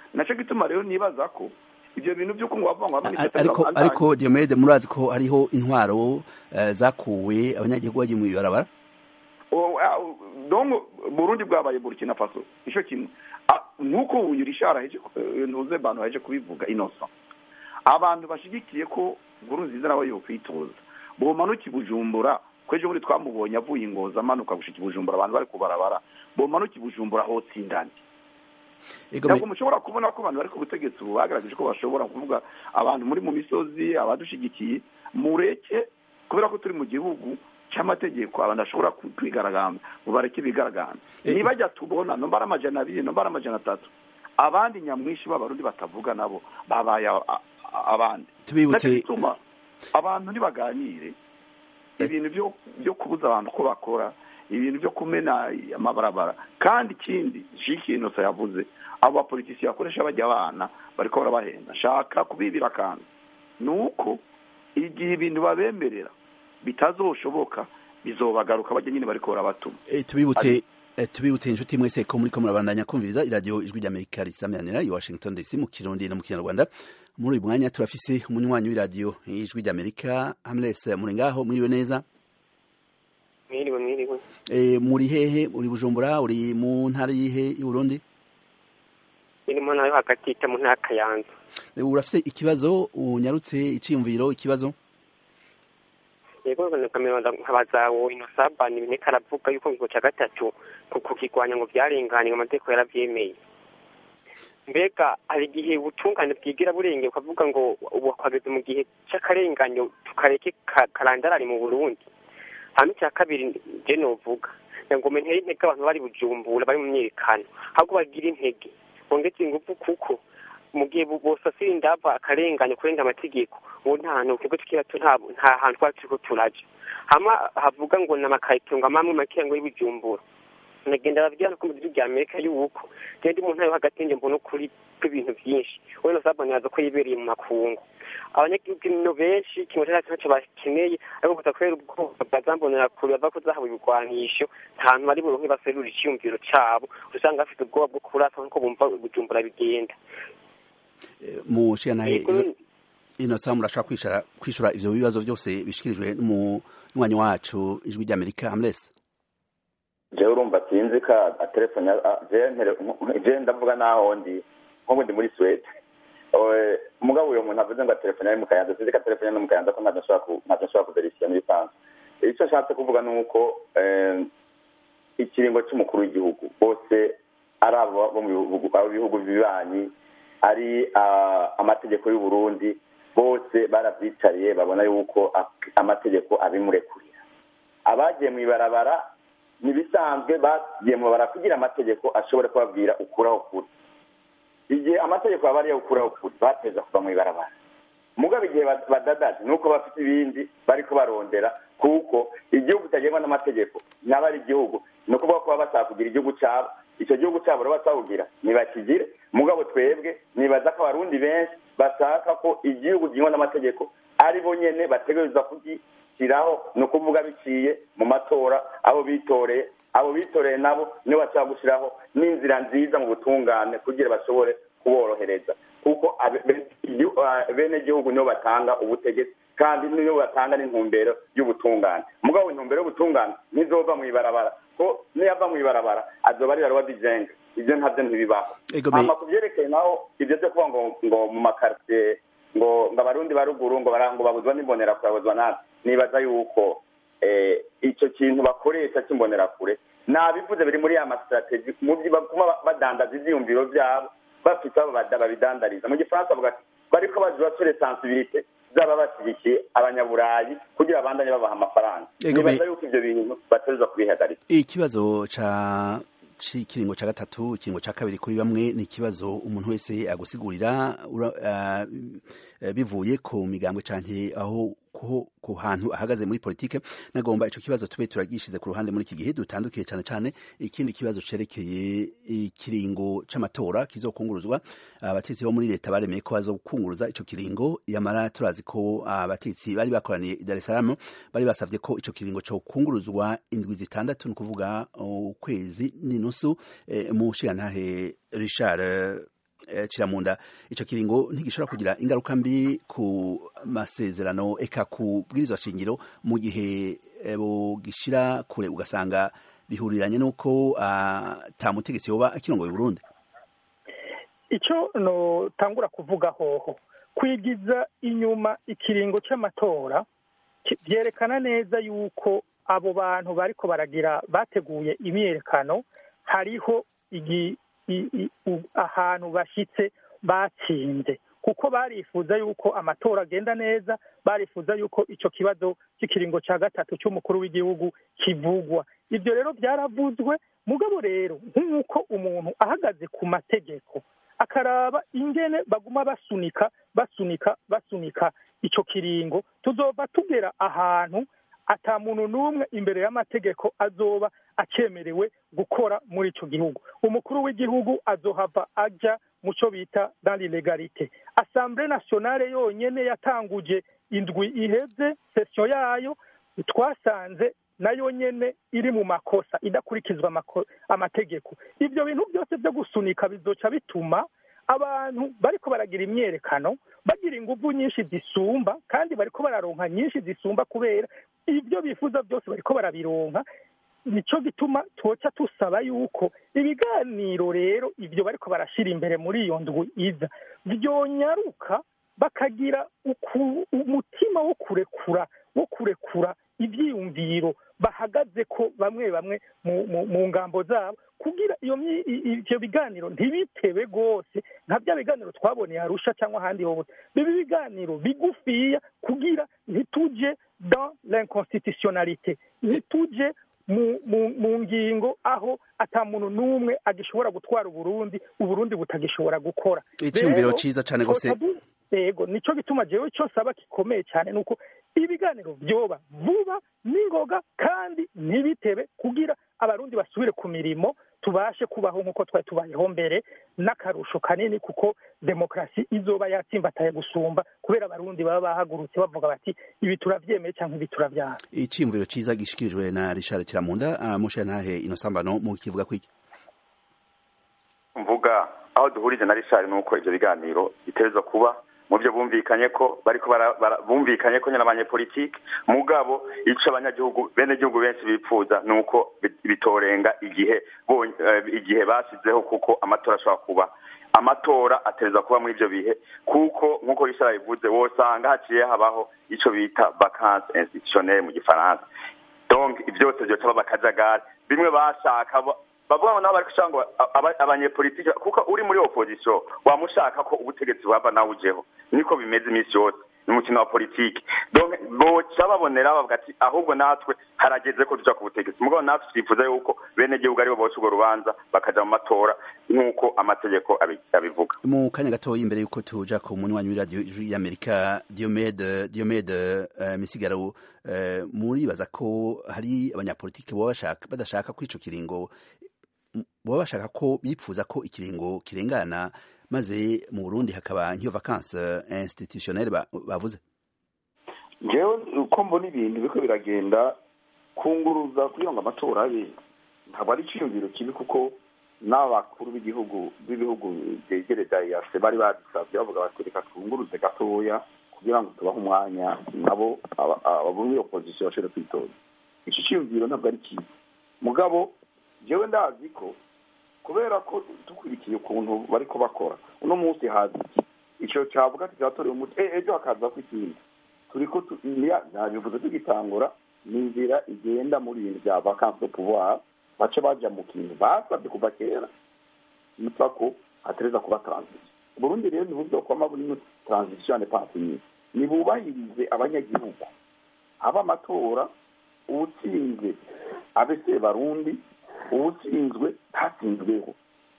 nacyo gituma rero nibaza ko ibyo bintu by'uko ngo bavuga ngo A- amanifestation ariko abandanye- ariko Diomede murazi ko hariho intwaro eh, zakuwe abanyagihugu bagiye mu ibarabara O- a- donc burundi bwabaye burkina faso nicyo kimwe A- nk'uko uyu rishara aheje ku- eh, ntuze bantu aheje kubivuga innocent abantu bashigikiye ko nkuru nziza nawe yokwitoza bomanuka i bujumbura ko ejo bundi twamubonye avuye ingozi amanuka gushika i bujumbura abantu bari kubarabara bomanuka i bujumbura hotsindane ntabwo mushobora kubona ko abantu bari ku butegetsi ubu bagaragaje ko bashobora kuvuga abantu muri mu misozi abadushigikiye mureke kubera ko turi mu gihugu cy'amategeko abantu bashobora ku- kwigaragambya ngo bareke bigaragambya nibajya tubona nomba ari amajana abiri nomba ari amajana atatu abandi nyamwinshi b'abarundi batavuga nabo babaye a- a- abandi Tubibutse- Nacyo gituma abantu ntibaganire ibintu byo byo kubuza abantu ko bakora ibintu byo kumena amabarabara kandi ikindi ikintu yavuze abo bapolitisi bakoresha bajya abana bariko barabahenda shaka kubibira akantu ni uko igihe ibintu babemerera bitazoshoboka bizobagaruka bajya nyine bariko barabatuma Eh, tubibutse eh, tubibutse inshuti mwese ko muri ko murabandanya kumviriza iradiyo ijwi ry'amerika risameranira i washington dc mu kirundi no mu kinyarwanda muri uyu mwanya turafise umunywanyi w'iradiyo ijwi ry'amerika hamles muri ngaho mwiriwe neza mwiriwe mwiriwe Eh, muri hehe uri bujumbura uri mu ntara yihe y'uburundi irimo nayo hagati ita mu ntara kayanza Eh, urafise ikibazo unyarutse iciyumviro ikibazo yego kamera nkabazawo inosabani ibineka aravuga yuko ngo cya gatatu ku kukigwanya ngo byarenganye ngo amategeko yarabyemeye mbega hari igihe ubutungane bwigira burenge ukavuga ngo ubu twageze mu gihe cy'akarenganyo tukareke ka- karandarari mu burundi hano icya kabiri je novuga ngo mentere intege abantu bari bujumbura bari mu myiyerekano ahubwo bagira intege bongeze ingufu kuko mu gihe bo- bosasira indava akarenganya kurenga amategeko ubu nta hantu twebwe tukira tu- nta nta hantu twari turiko turaja hama havuga ngo n'amakarito ngo amamwe makeya ngo y'ibijumbura nagenda babwira ko mu gihugu rya amerika yuko je ndi mu ntara yo hagati nje mbona ukuri kw'ibintu byinshi we nosabani yaza ko yibereye mu makungu abanyagihugu no benshi kimwe cya ntacyo bakeneye ariko gusa kubera ubwoba bwazambonera kure bava ko zahawe ibigwanisho nta hantu bari buronke baserura iciyumviro cabo usanga bafite ubwoba bwo kurasa nkuko bumva bujumbura bigenda mu nshingantahe inosa murashaka kwishura kwishura ivyo bibazo byose bishikirijwe n'umunywanyi wacu ijwi ry'amerika hamles jewe urumva sinzi ko atelefone je ndavuga naho ndi nk'ubu ndi muri suwede umugabo uyo muntu avuze ngo telefone ari mu kayanza sinzi ko telefone ari mu kayanza ko ntacyo nshobora ku- ntacyo nshobora kuverisiya muri sanse icyo nshatse kuvuga ni uko eh, ikiringo cy'umukuru w'igihugu bose ari abo bo mu bihugu abo bihugu bibanyi ari ah, amategeko y'u Burundi bose barabyicariye babona yuko ak- amategeko abimurekurira abagiye mu ibarabara ntibisanzwe bagiye mu bara kugira amategeko ashobore kubabwira ukuraho kuri igihe amategeko aba ariyo ukuraho kuri bateza kuva mu ibarabara mugabo igihe ba- badadaje ni uko bafite ibindi bariko barondera kuko igihugu kitagengwa n'amategeko ntaba ari igihugu ni ukuvuga ko baba bashaka kugira igihugu cyabo icyo gihugu cyabo rero batawugira ntibakigire mugabo twebwe nibaza ko abarundi benshi bashaka ko igihugu gihingwa n'amategeko ari bo nyene bategereza kugishyiraho ni ukuvuga biciye mu matora abo bitoreye abo bitoreye nabo nibo bashaka gushyiraho n'inzira nziza mu butungane kugira bashobore kuborohereza kuko abe- be- igihu- ah, bene gihugu nibo batanga ubutegetsi kandi nibo batanga n'intumbero y'ubutungane mugabo intumbero y'ubutungane ntizova mu ibarabara ko niyava mu ibarabara azoba ari ibarabara bijenga ibyo ntabyo ntibibaho Ego me- hama ku byerekeye naho ibyo byo kuvuga ngo ngo mu makaritiye ngo ngo abarundi ba ruguru ngo bara- ngo babuzwa n'imbonerakure babuzwa nabi nibaza yuko eh, icyo kintu bakoresha cy'imbonerakure nabivuze biri muri ya masitrategi mu byo baguma badandaza ivyiyumviro vyabo bafite abo bada- babidandariza mu gifaransa bavuga ati bariko bajura sur sensibilité zaba bashyigikiye abanyaburayi kugira abandanye babaha amafaranga Ego me- nibaza yuko ivyo bintu bategerezwa kubihagarika ikibazo ca c'ikiringo ca gatatu ikiringo ca kabiri kuri bamwe ni ikibazo umuntu wese agusigurira ura- ah, eh, bivuye ku migambwe canke aho ku ku hantu ahagaze muri politike nagomba ico kibazo tube turagishize ku ruhande muri iki gihe dutandukiye cane cane ikindi kibazo cerekeye ikiringo c'amatora kizokunguruzwa abatetsi bo muri leta baremeye ko bazokunguruza ico kiringo yamara turazi ko abatetsi bari bakoraniye i Dar es Salaam bari basavye ko ico kiringo co kunguruzwa indwi zitandatu ni ukuvuga ukwezi n'inusu eh, mu nshingantahe Richard eh, kiramunda icyo kiringo ntigishobora kugira ingaruka mbi ku masezerano eka ku bwirizwa shingiro mu gihe bugishyira kure ugasanga bihuriranye n'uko ata mutegetsi yoba akirongoye Burundi icyo notangura kuvuga hoho kwigiza inyuma ikiringo cy'amatora byerekana neza yuko abo bantu bariko baragira bateguye imyiyerekano hariho ahantu bashyitse batsinze kuko barifuza yuko amatora agenda neza barifuza yuko icyo kibazo cy'ikiringo cya gatatu cy'umukuru w'igihugu kivugwa ibyo rero byaravuzwe mugabo rero nk'uko umuntu ahagaze ku mategeko akaraba ingene baguma basunika basunika basunika icyo kiringo tuzova tugera ahantu ata muntu n'umwe imbere y'amategeko azoba akemerewe gukora muri icyo gihugu umukuru w'igihugu azohava ajya mu cyo bita dans l'illegalite assemblée nationale yonyene yatanguje indwi iheze session yayo twasanze nayo nyene iri mu makosa idakurikizwa amategeko ibyo bintu byose byo gusunika bizoca bituma abantu bariko baragira imyerekano bagira inguvu nyinshi zisumba kandi bariko bararonka nyinshi zisumba kubera ibyo bifuza byose bariko barabironka nico gituma twoca tusaba yuko ibiganiro rero ibyo bariko barashira imbere muri iyo ndwi iza vyonyaruka bakagira umutima wo kurekura wo kurekura ivyiyumviro bahagaze ko bamwe bamwe mu ngambo zabo kugira iyo ivyo biganiro ntibitebe rwose nka bya biganiro twaboneye arusha cyangwa ahandi hose bibe ibiganiro bigufiya kugira ntituje dans l'inconstitutionnalité ntituje mu ngingo aho ata muntu n'umwe agishobora gutwara uburundi uburundi butagishobora gukora icyumviro cyiza cyane rwose yego nicyo gituma jewe cyo saba gikomeye cyane nuko ibiganiro byoba vuba n'ingoga kandi ntibitebe kugira abarundi basubire ku mirimo tubashe kubaho nk'uko twari tubayeho mbere n'akarusho kanini kuko demokarasi izoba yatsimbataye gusumba kubera abarundi baba bahagurutse bavuga bati ibi turabyemeye cyangwa ibi turabyara icyiyumviro cyiza gishikirijwe na richard kiramunda mushe ntahe inosambano mu kivuga kwiki mvuga aho duhurije na richard ni uko ibyo biganiro biterezwa kuba mu byo bumvikanye ko bariko bumvikanye ko nyine abanyepolitike mugabo ico abanyagihugu bene gihugu benshi bipfuza ni uko bitorenga igihe igihe basizeho kuko amatora ashobora kuba amatora atereza kuba muri ibyo bihe kuko nk'uko rishara bivuze wosanga haciye habaho ico bita vacances institutionnelle mu gifaransa donc byose vyoca baba akajagari bimwe bashaka bavuga ngo nabo bari gushaka ngo abanyepolitike kuko uri muri opposition wamushaka ko ubutegetsi bwava nawe ujeho niko bimeze iminsi yose ni umukino wa politiki donc boca babonera bavuga ati ahubwo natwe harageze ko tuja ku butegetsi mugabo natwe twifuza yuko bene gihugu aribo boca urwo rubanza bakaja mu matora nk'uko amategeko abivuga mu kanya gatoya imbere y'uko tuja ku munywanyi w'iradiyo y'amerika diomede diomede uh, misigaro uh, muribaza ko hari abanyapolitiki boba badashaka ko ico kiringo baba bashaka ko bipfuza ko ikiringo kirengana maze mu Burundi hakaba nk'iyo vacances institutionnelle bavuze ngewe uko mbona ibintu biriko biragenda kunguruza kugira ngo amatora abe ntabwo ari iciyumviro kibi kuko n'abakuru b'igihugu b'ibihugu byegereza yase bari babisabye bavuga bati reka twunguruze gatoya kugira ngo tubahe umwanya nabo abo muri opozisiyo bashobore kwitoza iki ciyumviro ntabwo ari kibi mugabo jewe ndazi ko kubera ko dukurikiye ukuntu bariko bakora uno munsi hazi iki ico cavuga kizatorewe umuti ejo hakaza ko ikindi turiko nabivuze tugitangura ni inzira igenda muri ibintu vya vacances de pouvoir bace baja mu kintu basabye kuva kera nitwa ko hatereza kuba transition burundi rero ntibuzokwama burimo transition pansinyire nibubahirize abanyagihugu aba amatora uwutsinze abe se barundi uwutsinzwe ntatsinzweho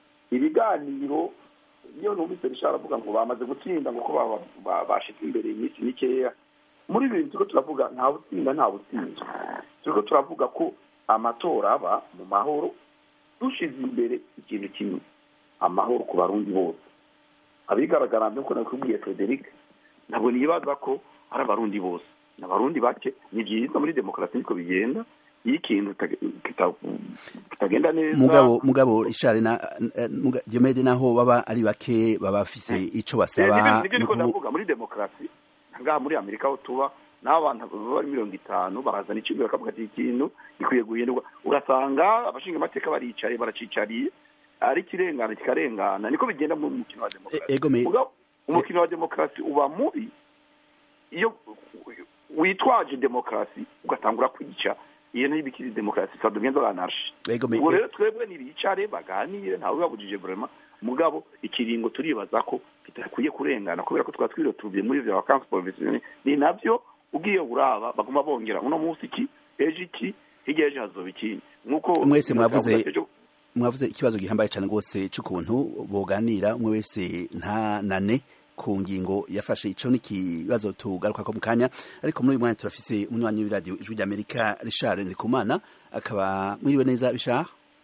ibiganiro iyo numvise bishara avuga ngo bamaze gutsinda ngo ko bashitse imbere iminsi mikeya muri ibi bintu turiko turavuga nta butsinda nta butsinzwe turiko turavuga ko amatora aba mu mahoro dushize imbere ikintu kimwe amahoro ku barundi bose abigaragara nkuko nakubwiye frederic ntabwo nibaza ko ari abarundi bose ni abarundi bake ni byiza muri demokarasi niko bigenda iyo ikintu kitagenda neza mugabo mugabo ishari na Diomede naho baba ari bake baba bafise ico basaba nibyo niko ndavuga muri demokarasi ngaha muri amerika aho tuba n'abo bantu bari mirongo itanu barazana ikintu bakavuga ati ikintu gikwiye guhindurwa ugasanga abashinga amateka baricaye baracicariye ari ikirengana kikarengana niko bigenda mu mukino wa demokarasi umukino wa demokarasi uba mubi iyo witwaje demokarasi ugatangura kwica iyo niyo ibikiri demokarasi sa dugenza banarshi ubu rero twebwe nibicare baganire ntawe babujije vrema mugabo ikiringo turibaza ko kitakwiye kurengana kubera ko twaba twirotubiye muri vya vacances professionnelles ni navyo ugiye uraba baguma bongera uno munsi iki ejo iki hirya ejo hazoba ikindi nk'uko mwese mwavuze mwavuze ikibazo gihambaye cyane rwose cy'ukuntu boganira umwe wese nta nane ku ngingo yafashe ico n'ikibazo tugaruka ko mu kanya ariko muri uyu mwanya turafise umunywanyi w'iradiyo ijwi ry'amerika richard ndikumana akaba mwiriwe neza richard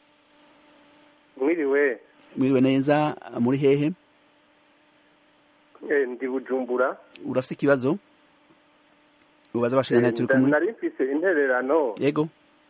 mwiriwe mwiriwe neza muri hehe ndi bujumbura urafise ikibazo ubaza abashirana turi kumwe nari mfise intererano yego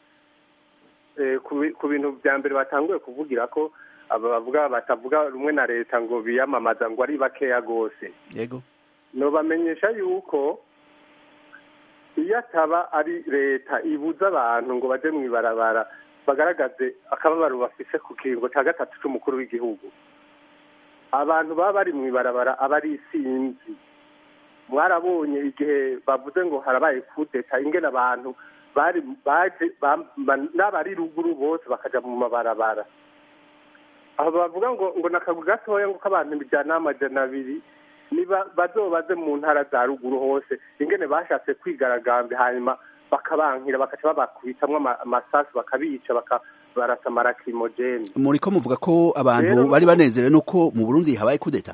ku bintu bya mbere batanguye kuvugira ko aba bavuga batavuga rumwe na leta ngo biyamamaza ngo ari bakeya rwose yego nobamenyesha yuko iyo ataba ari leta ibuza abantu ngo baje mu ibarabara bagaragaze akababaro bafise ku kiringo cya gatatu c'umukuru w'igihugu abantu baba bari mu ibarabara aba ari isinzi mwarabonye igihe bavuze ngo harabaye kudeta ingene abantu bari baje n'abari ruguru bose bakaja mu mabarabara aho bavuga ngo ngo nakagu gatoya ngo k'abantu bijana amajana abiri niba bazobaze mu ntara za ruguru hose ingene bashatse kwigaragambya hanyuma bakabankira bakaca babakubitamwo amasasu bakabica bakabarasa amarakimogene muriko muvuga ko abantu bari banezerewe nuko mu burundi habaye kudeta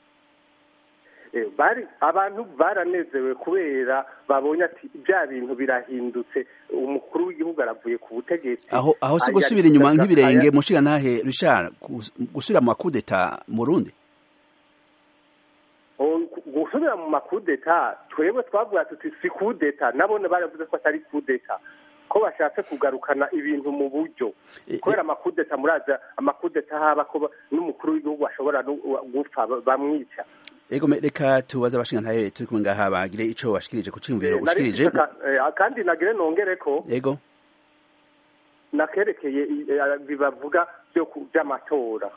bari abantu baranezewe kubera babonye ati bya bintu birahindutse umukuru w'igihugu aravuye ku butegetsi aho aho si gusubira inyuma nk'ibirenge mushiga ntahe Richard gusubira mu makudeta mu Burundi gusubira mu makudeta twebwe twavuga tuti si kudeta nabone baravuze ko atari kudeta ko bashatse kugarukana ibintu mu buryo kubera amakudeta muraza amakudeta haba ko n'umukuru w'igihugu ashobora gupfa bamwica ego reka tubaze abashinga ntahe turi kumwe ngaha bagire ico bashikirije ku ciyumviro ushikirije kandi nagire nongere ko yego nakerekeye bibavuga byo by'amatora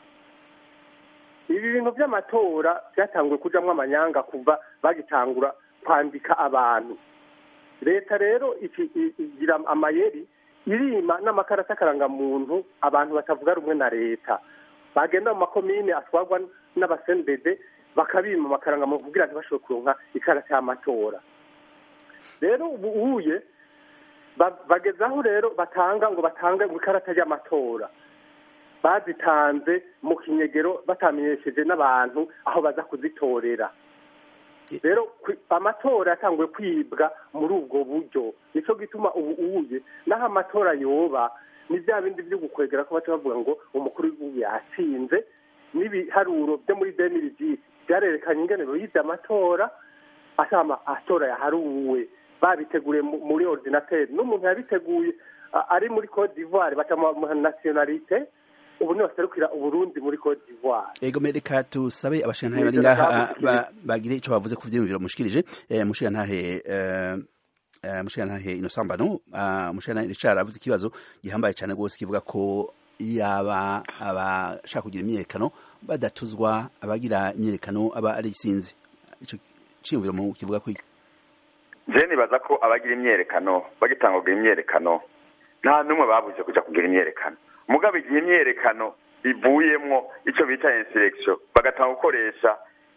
ibi bintu by'amatora byatanguye kujamwo amanyanga kuva bagitangura kwandika abantu leta rero igira amayeri irima n'amakarata akarangamuntu abantu batavuga rumwe na leta bagenda mu makomine atwarwa n'abasendede bakabima amakaranga kugira ngo bashobore kuronka ikarata y'amatora rero ubu uye bagezaho rero batanga ngo batange ngo ikarata y'amatora bazitanze mu kinyegero batamenyesheje n'abantu aho baza kuzitorera rero amatora yatanguye kwibwa muri ubwo buryo nicyo gituma ubu uye n'aho amatora yoba ni bya bindi byo gukwegera ko baca bavuga ngo umukuru w'igihugu yatsinze n'ibiharuro byo muri demiri byarerekanye ingene bize amatora asama atora yaharuwe babiteguriye muri ordinateur n'umuntu yabiteguye ari muri Cote d'Ivoire baca mu nationalité ubu ni baserukira uburundi muri Cote d'Ivoire ego mereka tusabe abashingantahe bari ngaha bagire ico bavuze ku vyiyumviro mushikirije mushingantahe mushingantahe inosambano mushingantahe Richard avuze ikibazo gihambaye cyane rwose kivuga ko yaba abashaka kugira imyiyerekano badatuzwa abagira imyiyerekano aba ari isinzi ico ciyumviro mu kivuga ko je nibaza ko abagira imyiyerekano bagitanga kugira imyiyerekano nta n'umwe babuze kuja kugira imyiyerekano mugabo igihe imyiyerekano ivuyemwo ico bita insurrection bagatanga gukoresha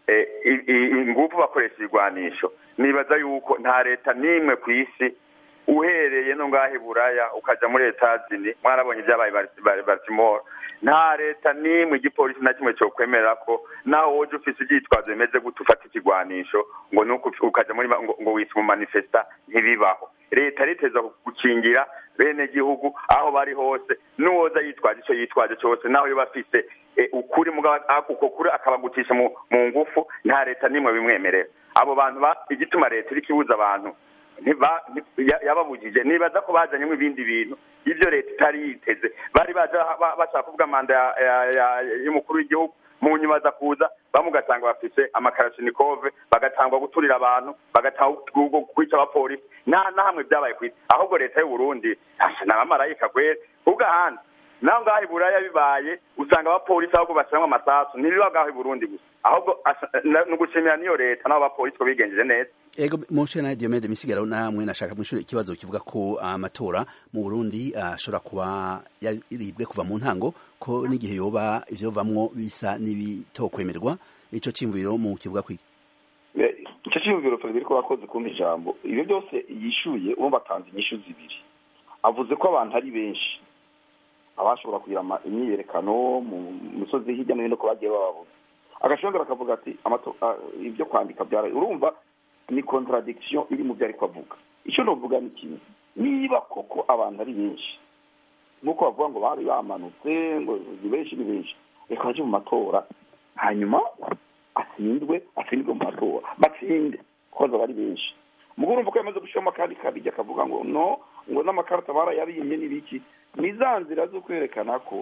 ingufu bakoresha ibigwanisho nibaza yuko nta leta n'imwe ku isi uhereye no ngaho buraya ukaja muri etazini mwarabonye ibyabaye baltimore nta leta n'imwe igipolisi na kimwe cyo kwemerera ko naho woje ufise ibyitwazo bimeze gute ufata ikigwanisho ngo nuko ukaja muri ngo witwa umumanifesta ntibibaho leta riteza gukingira bene gihugu aho bari hose n'uwoza yitwaje icyo yitwaje cyose naho yoba afise ukuri uko kuri akabagutisha mu ngufu nta leta n'imwe bimwemerera abo bantu igituma leta iri kibuza abantu ntiba- nti- ya- yababujije nibaza ko bajanyemo ibindi bintu ibyo leta itari yiteze bari baje ba- bashaka kuvuga manda ya- ya- ya- y'umukuru w'igihugu mu nyuma baza kuza bamwe ugasanga bafise amakarashinikove bagatangwa guturira abantu bagatangwa gu- kwica abapolisi nta na hamwe byabaye ku isi ahubwo leta y'u Burundi asha ni abamarayika kwera ubwo ahandi naho ngaho i buraya bibaye usanga abapolisi ahubwo bashyiramo amasasu ntibiba ngaho i burundi gusa ahubwo asa- na- ni ugushimira n'iyo leta n'abo bapolisi ko bigenjeje neza ego mushe na Diomede misigaro namwe nashaka mwishura ikibazo kivuga ko amatora mu Burundi ashobora kuba yaribwe kuva mu ntango ko n'igihe yoba ivyo vamwo bisa n'ibitokwemerwa ico cimviro mu kivuga kwiki Eh, icyo cyiyumviro Frederico wakoze kumpa ijambo ibyo byose yishuye urumva atanze inyishu zibiri avuze ko abantu ari benshi abashobora kugira ama- imyiyerekano mu misozi hirya no hino ko bagiye bababuza agashongera akavuga ati amato- ah, ibyo kwandika byara urumva ni contradiction iri mu byo ariko avuga icyo novuga ni kimwe niba koko abantu ari benshi nk'uko bavuga ngo bari bamanutse ngo ni benshi ni benshi reka bajye mu matora hanyuma atsindwe atsindwe mu matora batsinde kuko bari benshi mugo urumva ko yamaze gushyiramo akandi kabijya akavuga ngo no ngo n'amakarita barayabimye n'ibiki ni za nzira zo kwerekana ko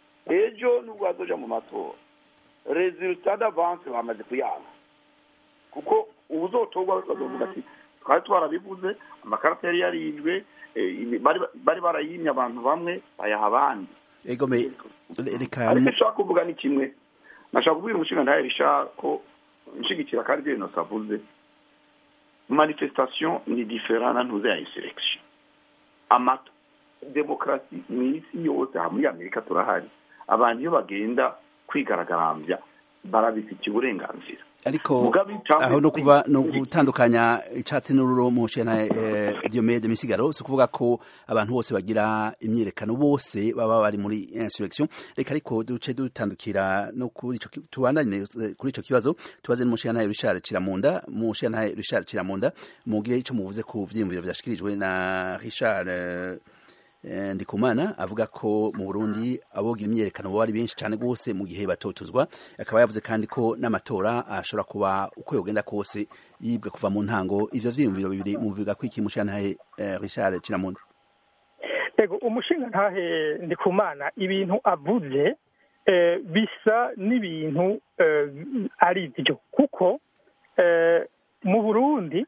ejo nubwo bazoja mu matora resultat d'avance bamaze kuyanga kuko ubuzotorwa bazovuga ati twari twarabivuze amakarita yari yarijwe eh, ibi- bari bari barayimye abantu bamwe bayaha abandi ego me reka ariko nshaka kuvuga ni kimwe nashaka kubwira umushingantahe risha ko nshigikira kandi ibyo bintu avuze manifestation ni different na ntuze ya insurrection amato demokarasi mu isi yose aha muri amerika turahari abantu iyo bagenda kwigaragambya barabifitiye uburenganzira ariko Mugabe icambu- aho no kuva no gutandukanya icatsi n'ururo mushe na eh, Diomede misigaro si kuvuga ko abantu bose bagira imyiyerekano bose baba bari muri insurrection reka ariko duce dutandukira no kuri ico ki- tubandanye eh, kuri ico kibazo tubaze n'umushe na Richard Kiramunda mushe na Richard Kiramunda mugire ico muvuze ku vyiyumviro vyashikirijwe na Richard eh, Eh, Ndikumana avuga ko mu Burundi abogira imyerekano bari benshi cyane gose mu gihe batotuzwa akaba yavuze kandi ko n'amatora ashobora kuba uko yogenda kose yibwe kuva mu ntango ivyo vyiyumviro bibiri muvuga ko iki mushantahe eh, Richard Kiramunda ego umushinga ntahe ndikumana ibintu avuze eh, bisa n'ibintu eh, ari byo kuko eh, mu burundi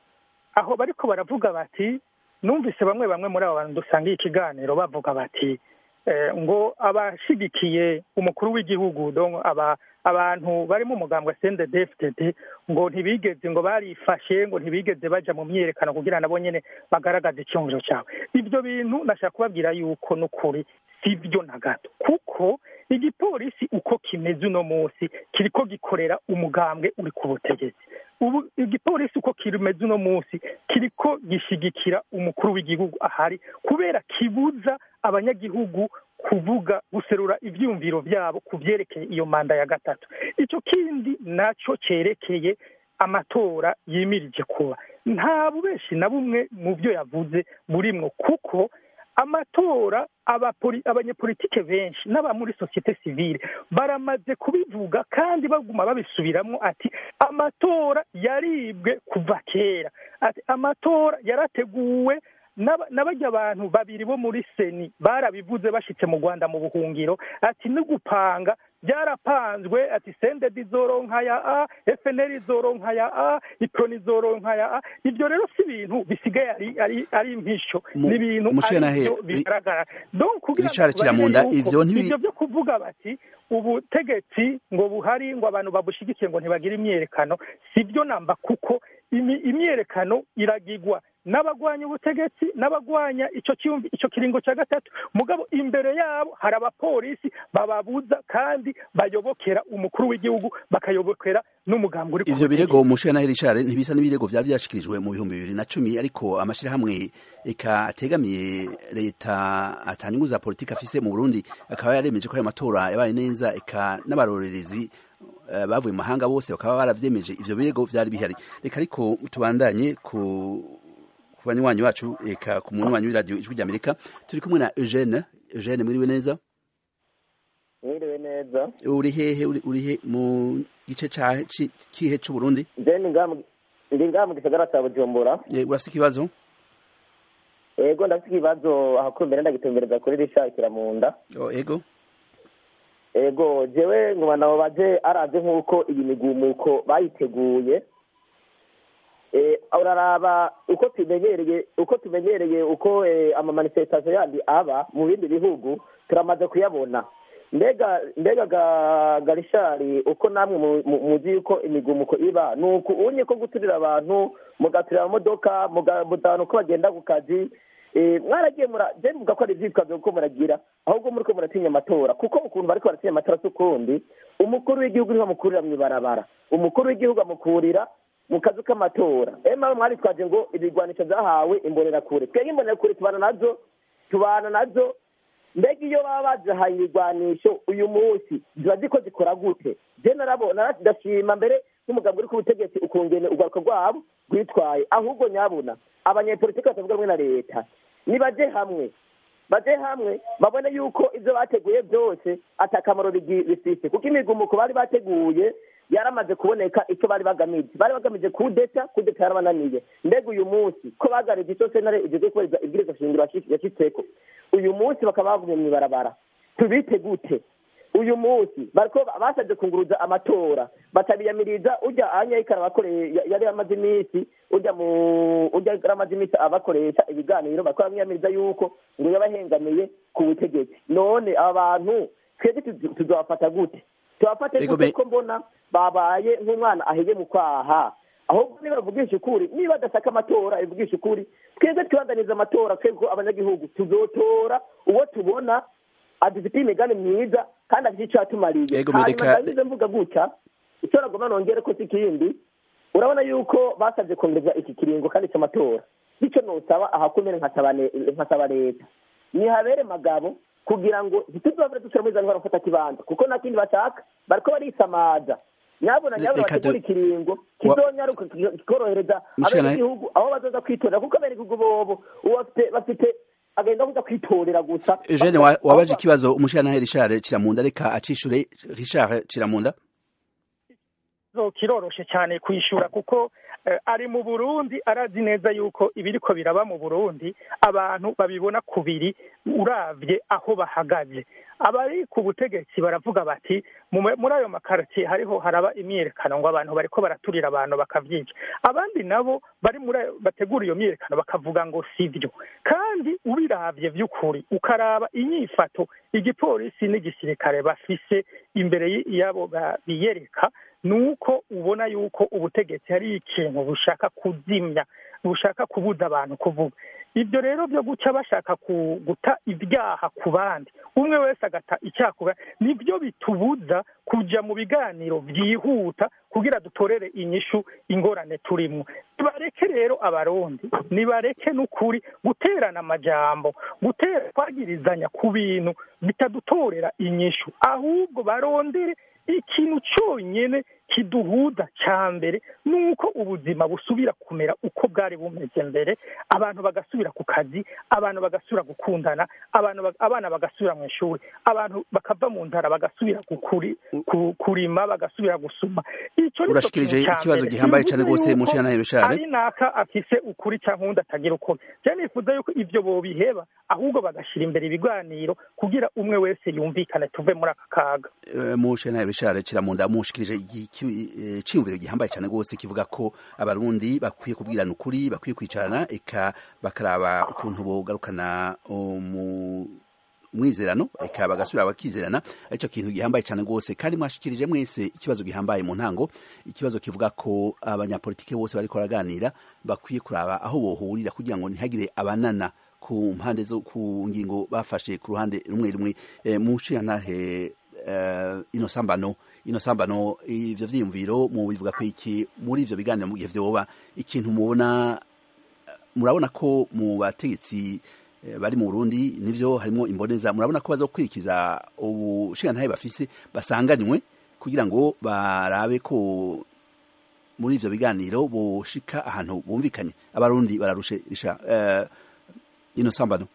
aho bariko baravuga bati numvise bamwe bamwe muri abo bantu dusangiye ikiganiro bavuga bati eh, ngo abashigikiye umukuru w'igihugu donc aba abantu barimo umugambwe CNDD-FDD ngo ntibigeze ngo barifashe ngo ntibigeze baja mu myiyerekano kugira nabo nyene bagaragaze icyumviro cyawe ibyo bintu ndashaka kubabwira yuko n'ukuri si byo na gato kuko igipolisi uko kimeze uno munsi kiriko gikorera umugambwe uri ku butegetsi ubu igipolisi uko kimeze uno munsi kiriko gishigikira umukuru w'igihugu ahari kubera kibuza abanyagihugu kuvuga guserura ivyumviro vyabo ku vyerekeye iyo manda ya gatatu ico kindi naco cerekeye amatora yimirije kuba nta bubeshi na bumwe mu byo yavuze burimwo kuko amatora abapoli- abanyepolitike benshi n'aba muri sosiyete sivile baramaze kubivuga kandi baguma babisubiramwo ati amatora yaribwe kuva kera ati amatora yarateguwe n'aba- n'abarya abantu babiri bo muri seni barabivuze bashitse mu rwanda mu buhungiro ati no gupanga byarapanzwe ati sendedi izoronka ya a fnr izoronka ya a iproni izoronka ya a ibyo rero si ibintu bisigaye ari ari ari impisho Mu- ni ibintu Mushyantahe, ari byo Ri- bigaragara donc kugira ngo Richard tubarire Kiramunda, yuko ivyo ntibi- ivyo byo kuvuga bati ubutegetsi ngo buhari ngo abantu babushigikiye ngo ntibagire imyerekano si byo namba kuko imi- imyerekano iragigwa n'abagwanya ubutegetsi n'abagwanya ico cyumvi ico kiringo cya gatatu mugabo imbere yabo hari abapolisi bababuza kandi bayobokera umukuru w'igihugu bakayobokera n'umugambi uri ku ivyo butegetsi. birego mushantahe Richard ntibisa n'ibirego vyari vyashikirijwe mu bihumbi bibiri na cumi ariko amashirahamwe eka ategamiye leta atanyungu za politiki afise mu Burundi akaba yaremeje ko ayo matora yabaye neza eka n'abarorerezi eh, bavuye mu mahanga bose bakaba baravyemeje ivyo birego vyari bihari reka ariko tubandanye ku ku banywanyi bacu eka ku munywanyi w'iradiyo ijwi ry'Amerika turi kumwe na Eugene Eugene mwiriwe neza mwiriwe neza uri hehe uri uri he mu gice ca ci- kihe c'u Burundi jeni ngaha mu- ndi ngaha mu gisagara cya bujumbura Eh, urafise ikibazo ego ndafite ikibazo ahakumbere ndagitumbereza kuri rishakira mu nda Oh, ego ego jewe nkuma nabo baje araze nk'uko iyi migumuko bayiteguye Eh, uraraba uko tumenyereye uko tumenyereye uko eh, amamanifestation yandi aba mu bindi bihugu turamaze kuyabona mbega mbega ga- garishari uko namwe mu- mu- muzi yuko imigumuko iba ni uku unye ko guturira abantu mugaturira amamodoka muga- mutahana uko bagenda ku kazi Eh, mwaragiye mura je mvuga ko ari ivyitwazo kuko muragira ahubwo muriko muratinya amatora kuko ukuntu bariko baratinya amatora si ukundi umukuru w'igihugu niho amukurira mw'ibarabara umukuru w'igihugu amukurira mu kazu k'amatora ema mwaritwaje ngo ibigwanisho vyahawe imbonerakure twebwe imbonerakure tubana nazo tubana nazo mbega iyo baba bazihaye ibigwanisho uyu munsi ziba ziko zikora gute je narabona ndashima mbere nk'umugabo uri ku butegetsi ukungene urwaruka rwabo rwitwaye ahubwo nyabuna abanyepolitiki batavuga rumwe na leta nibaje hamwe baje hamwe babone yuko ivyo bateguye byose ata akamaro bigi- bifise kuko imigumuko bari bateguye yaramaze kuboneka icyo bari bagamije bari bagamije kudeta kudeta yarabananiye mbega uyu munsi ko bagarije icyo sentare igeze kubahiriza ibwiriza shingiro yashi- yashitseko uyu munsi bakaba bavumye mw'ibarabara tubite gute uyu munsi bariko basabye kunguruza amatora batabiyamiriza urya anyayika arabakoreye ya- yari amaze iminsi urya mu urya yari amaze iminsi abakoresha ibiganiro bariko baramwiyamiriza yuko ngo yabahengamiye ku butegetsi none aba bantu twebwe tuzi- tuzobafata gute tubafate Ego gute be- ko mbona babaye nk'umwana aheye mu kwaha ahubwo niba bavugisha ukuri niba badashaka amatora bivugisha ukuri twebwe twibanganiza amatora twebwe abanyagihugu tuzotora uwo tubona adufitiye imigambi myiza kandi afite icyo yatumariye Ego, hanyuma Mereka- ndabize mvuga gutya icyo nagomba nongere ko si ikindi urabona yuko basabye kongereza iki kiringo kandi cy'amatora bityo nosaba ahakomere nkasaba ne- nkasaba leta nihabere magabo kugira ngo ntituzabure dusubira muri za ndwara gufata kibanza kuko nta kindi bashaka bariko barisamaza nyabona nyabona Reka bategura du- ikiringo kizonyaruka kikorohereza Mushikana- abanyagihugu aho bazoza kwitorera kuko abenegihugu bobo ubu bafite bafite agenda kuza kwitorera gusa Eugene wa- wabaje ikibazo umushirantahe Richard Kiramunda reka acishure Richard Kiramunda ikibazo kiroroshe cyane kwishura kuko eh, ari mu burundi arazi neza yuko ibiriko biraba mu burundi abantu babibona kubiri uravye aho bahagaze abari ku butegetsi baravuga bati "Mu- muri ayo makaritiye hariho haraba imyiyerekano ngo abantu bariko baraturira abantu bakavyica abandi nabo bari muri ayo bategura iyo myiyerekano bakavuga ngo sivyo kandi ubiravye vy'ukuri ukaraba inyifato igipolisi n'igisirikare bafise imbere y- yabo ba- biyereka nuko ubona yuko ubutegetsi hari ikintu bushaka kuzimya bushaka kubuza abantu kuvuga ibyo rero byo guca bashaka ku- guta ibyaha ku bandi umwe wese agata icyaha ku bandi nibyo bitubuza kuja mu biganiro byihuta kugira dutorere inyishu ingorane turimwo nibareke rero abarundi nibareke n'ukuri guterana amajambo gutera kwagirizanya ku bintu bitadutorera inyishu ahubwo barondere ikintu cyonyine kiduhuza cya mbere ni uko ubuzima busubira kumera uko bwari bumeze mbere abantu bagasubira ku kazi abantu bagasubira gukundana abantu ba- abana bagasubira mu ishuri abantu bakava mu nzara bagasubira gukuri, ku, kurima bagasubira gusuma icyo ni cyo Urashikirije kintu ca ikibazo mbere. gihambaye Bivuze cane rwose, yuko Mushiyantahe Richard. ari naka afise ukuri cyangwa undi atagira ukuri je nifuza yuko ivyo bobiheba ahubwo bagashira imbere ibiganiro kugira umwe wese yumvikane tuve muri aka kaga Eh, umushirantahe Richard Kiramunda mushikirije iki- eh, ciyumviro gihambaye cane rwose kivuga ko abarundi bakwiye kubwirana ukuri bakwiye kwicarana eka bakaraba ukuntu bogarukana umu mwizerano eka bagasubira bakizerana aricyo kintu gihambaye cyane rwose kandi mwashikirije mwese ikibazo gihambaye mu ntango ikibazo kivuga ko abanyapolitike bose bariko baraganira bakwiye kuraba aho bohurira kugira ngo ntihagire abanana ku mpande zo ku ngingo bafashe ku ruhande rumwe rumwe e, mushiyantahe uh, ino sambano ino sambano ivyo vyiyumviro mu bivuga ko iki muri ivyo biganiro mu gihe vyoba ikintu mubona murabona ko mu bategetsi eh, bari mu Burundi nivyo harimo imboneza murabona ko bazokurikiza ubushirantahe bafise basanganywe kugira ngo barabe ko muri ivyo biganiro boshika ahantu bumvikanye abarundi bararushe risha uh, ino sambano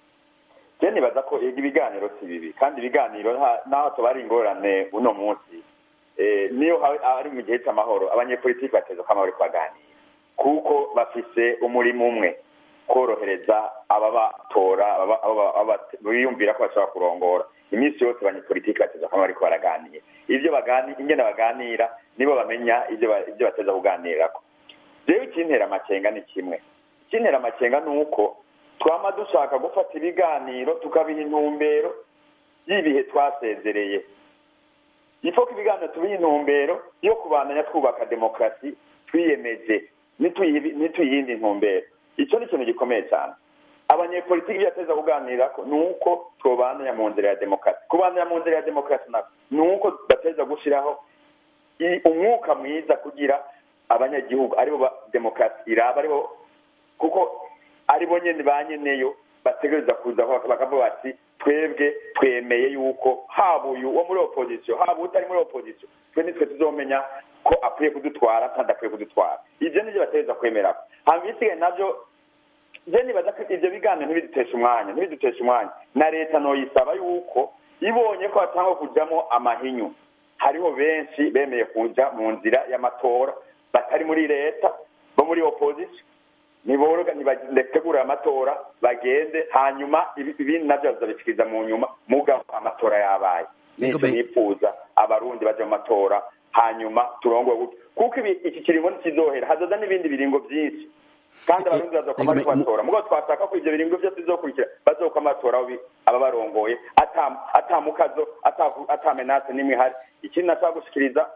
je nibaza ko ega ibiganiro si bibi kandi ibiganiro nta- naho tuba ari ingorane uno munsi eh, niyo ha- ari mu gihe cy'amahoro abanyepolitiki bateza ko amahoro baganira kuko bafise umurimo umwe korohereza ababatora biyumvira ko bashobora kurongora iminsi yose abanyepolitiki bateza kuba bariko baraganira ibyo ingene baganira nibo bamenya ibyo bateza kuganirako rero ikintera amakenga ni kimwe ikintera amakenga ni uko twama dushaka gufata ibiganiro tukabiha intumbero y'ibihe twasezereye ifo ko ibiganiro tubiha intumbero yo kubandanya twubaka demokarasi twiyemeje ntituyindi ntumbero icyo ni ikintu gikomeye cyane abanyepolitiki ibyo bateza kuganirako ni uko twobandanya mu nzira ya demokarasi kubandanya mu nzira ya demokarasi nako ni uko bateza gushyiraho umwuka mwiza kugira abanyagihugu aribo demokarasi iraba aribo kuko aribo nyine ba nyeneyo bategereza kuza bakavuga bati twebwe twemeye yuko haba uyu wo muri opozisiyo haba utari muri opozisiyo twe nitwe tuzomenya ko akwiye kudutwara kandi akwiye kudutwara ibyo nibyo bategereza kwemera hanyuma ibisigaye nabyo je nibaza ko ivyo biganiro ntibidutesha umwanya ntibidutesha umwanya na leta noyisaba yuko ibonye ko hatangwa kujamo amahinyu hariho benshi bemeye kuja mu nzira y'amatora batari muri leta bo muri opposition niboroga nibategura amatora bagende hanyuma ibindi navyo bazabishikiriza mu nyuma mugabo amatora yabaye nico nifuza abarundi baje mu matora hanyuma turongowe gutyo kuko iki kiringo ntikizohera hazoza n'ibindi biringo vyinshi kandi abarundi bazokoma ariko batora mugabo twashaka ko ivyo biringo vyose bizokurikira bazokoma batora aba barongoye ata mukazo ata menase n'imwe ihari ikindi nashaka gushikiriza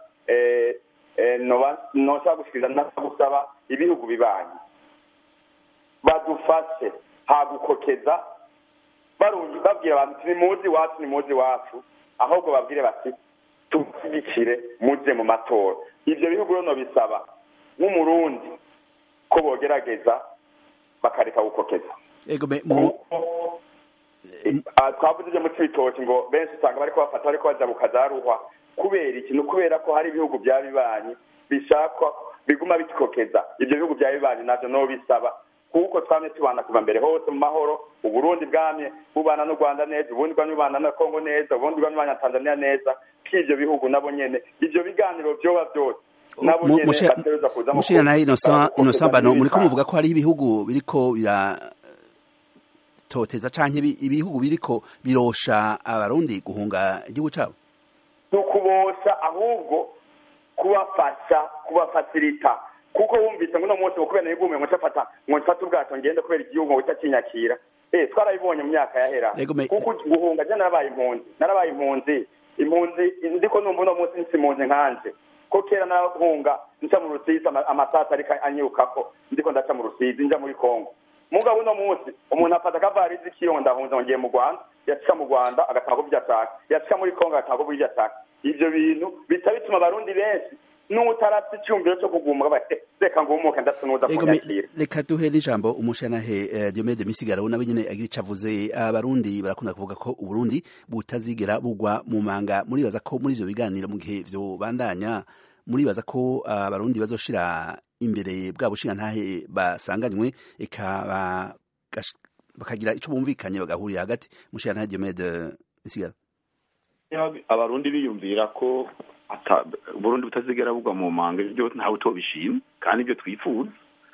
noshaka gushikiriza nashaka gusaba ibihugu bibanyi badufashe hagukokeza babwira abantu ni muzi wacu ni muzi wacu ahubwo babwire bati tubashyigikire muje mu matora ivyo bihugu rero bisaba nk'umurundi ko bogerageza bakareka gukokeza twavuze ibyo mu cibitoki ngo benshi usanga bariko bafata bariko baja bukazaruhwa kubera ikintu kubera ko hari ibihugu vya bibanyi bishakwa biguma bikokeza ivyo bihugu vya bibanyi navyo no bisaba kuko twamye tubana kuva mbere hose mu mahoro uburundi bwamye bubana n'u rwanda neza ubundi bwamye bubana na kongo neza ubundi bwamye bubana na tanzania neza k'ivyo bihugu nabo nyene ivyo biganiro vyoba vyose mushira nayo innocent bano muriko muvuga ko hariho ibihugu biriko biratoteza canke ibihugu biriko birosha abarundi guhunga igihugu cabo ni ukubosha ahubwo kubafasha kubafasilita kuko wumvise ngo uno munsi ngo kubera nigume ngo nshafata ngo nshafate ubwato ngende kubera igihugu ngo kitakinyakira eh twarabibonye mu myaka yahera kuko guhunga je narabaye impunzi narabaye impunzi impunzi ndiko numva uno munsi nsi impunzi nkanje ko kera narahunga nca mu rusizi amasasa ariko anyirukako ndiko ndaca mu rusizi nja muri kongo mugabo uno munsi umuntu afata akavarizi kiyo ndahunze ngiye mu rwanda yashika mu rwanda agatanga kubyo ashaka yashika muri kongo agatanga kubyo ashaka ivyo bintu bica bituma abarundi benshi n'utarafite icyumviro cyo kuguma bate reka ngumuke ndatunuza kunyakira reka duhe n'ijambo umushanahe Diomede Misigaro nawe nyene agira ico avuze abarundi barakunda kuvuga ko uburundi butazigera bugwa mu manga muribaza ko muri ivyo biganiro mu gihe vyo bandanya muribaza ko abarundi bazoshira imbere bwa bushinga ntahe basanganywe eka bakagira ico bumvikanye bagahurira hagati mushanahe Diomede Misigaro abarundi biyumvira ko burundi butazigera bugwa mu manga ibyo ntawe utobishima kandi ibyo twifuza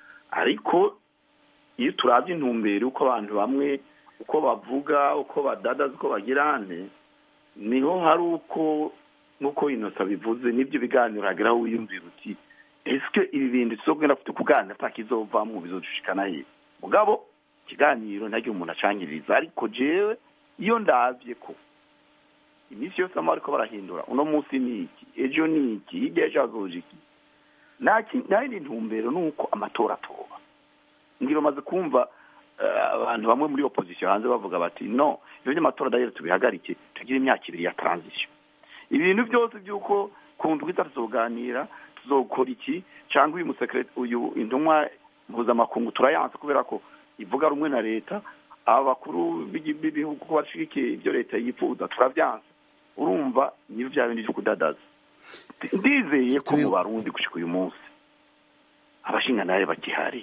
ariko iyo turabye intumbero uko abantu bamwe uko bavuga uko badadaza uko bagirane niho hari uko nk'uko inosa bivuze n'ibyo biganiro hagera aho wiyumvira uti ese ibi bintu tuzogenda afite kuganira atakizovamwo bizodushikana he mugabo ikiganiro ntaryo umuntu acangiriza ariko jewe iyo ndabye ko iminsi yose ama bariko barahindura uno munsi ni iki ejo ni iki hirya ejo hazoje iki nta yindi ntumbero ni uko amatora atoba ngira umaze kumva abantu bamwe muri opozisiyo hanze bavuga bati no ibyo by'amatora dayire tubihagarike tugire imyaka ibiri ya transition ibintu byose by'uko ku ndwi tuzoganira tuzokora iki cyangwa uyu musekireti uyu intumwa mpuzamakungu turayanse kubera ko ivuga rumwe na leta aba bakuru b'ibihugu ko bashigikiye ibyo leta yifuza turabyanze urumva niyo bya bindi byo kudadaza ndizeye ko mu barundi gushika uyu munsi abashingantahe bakihari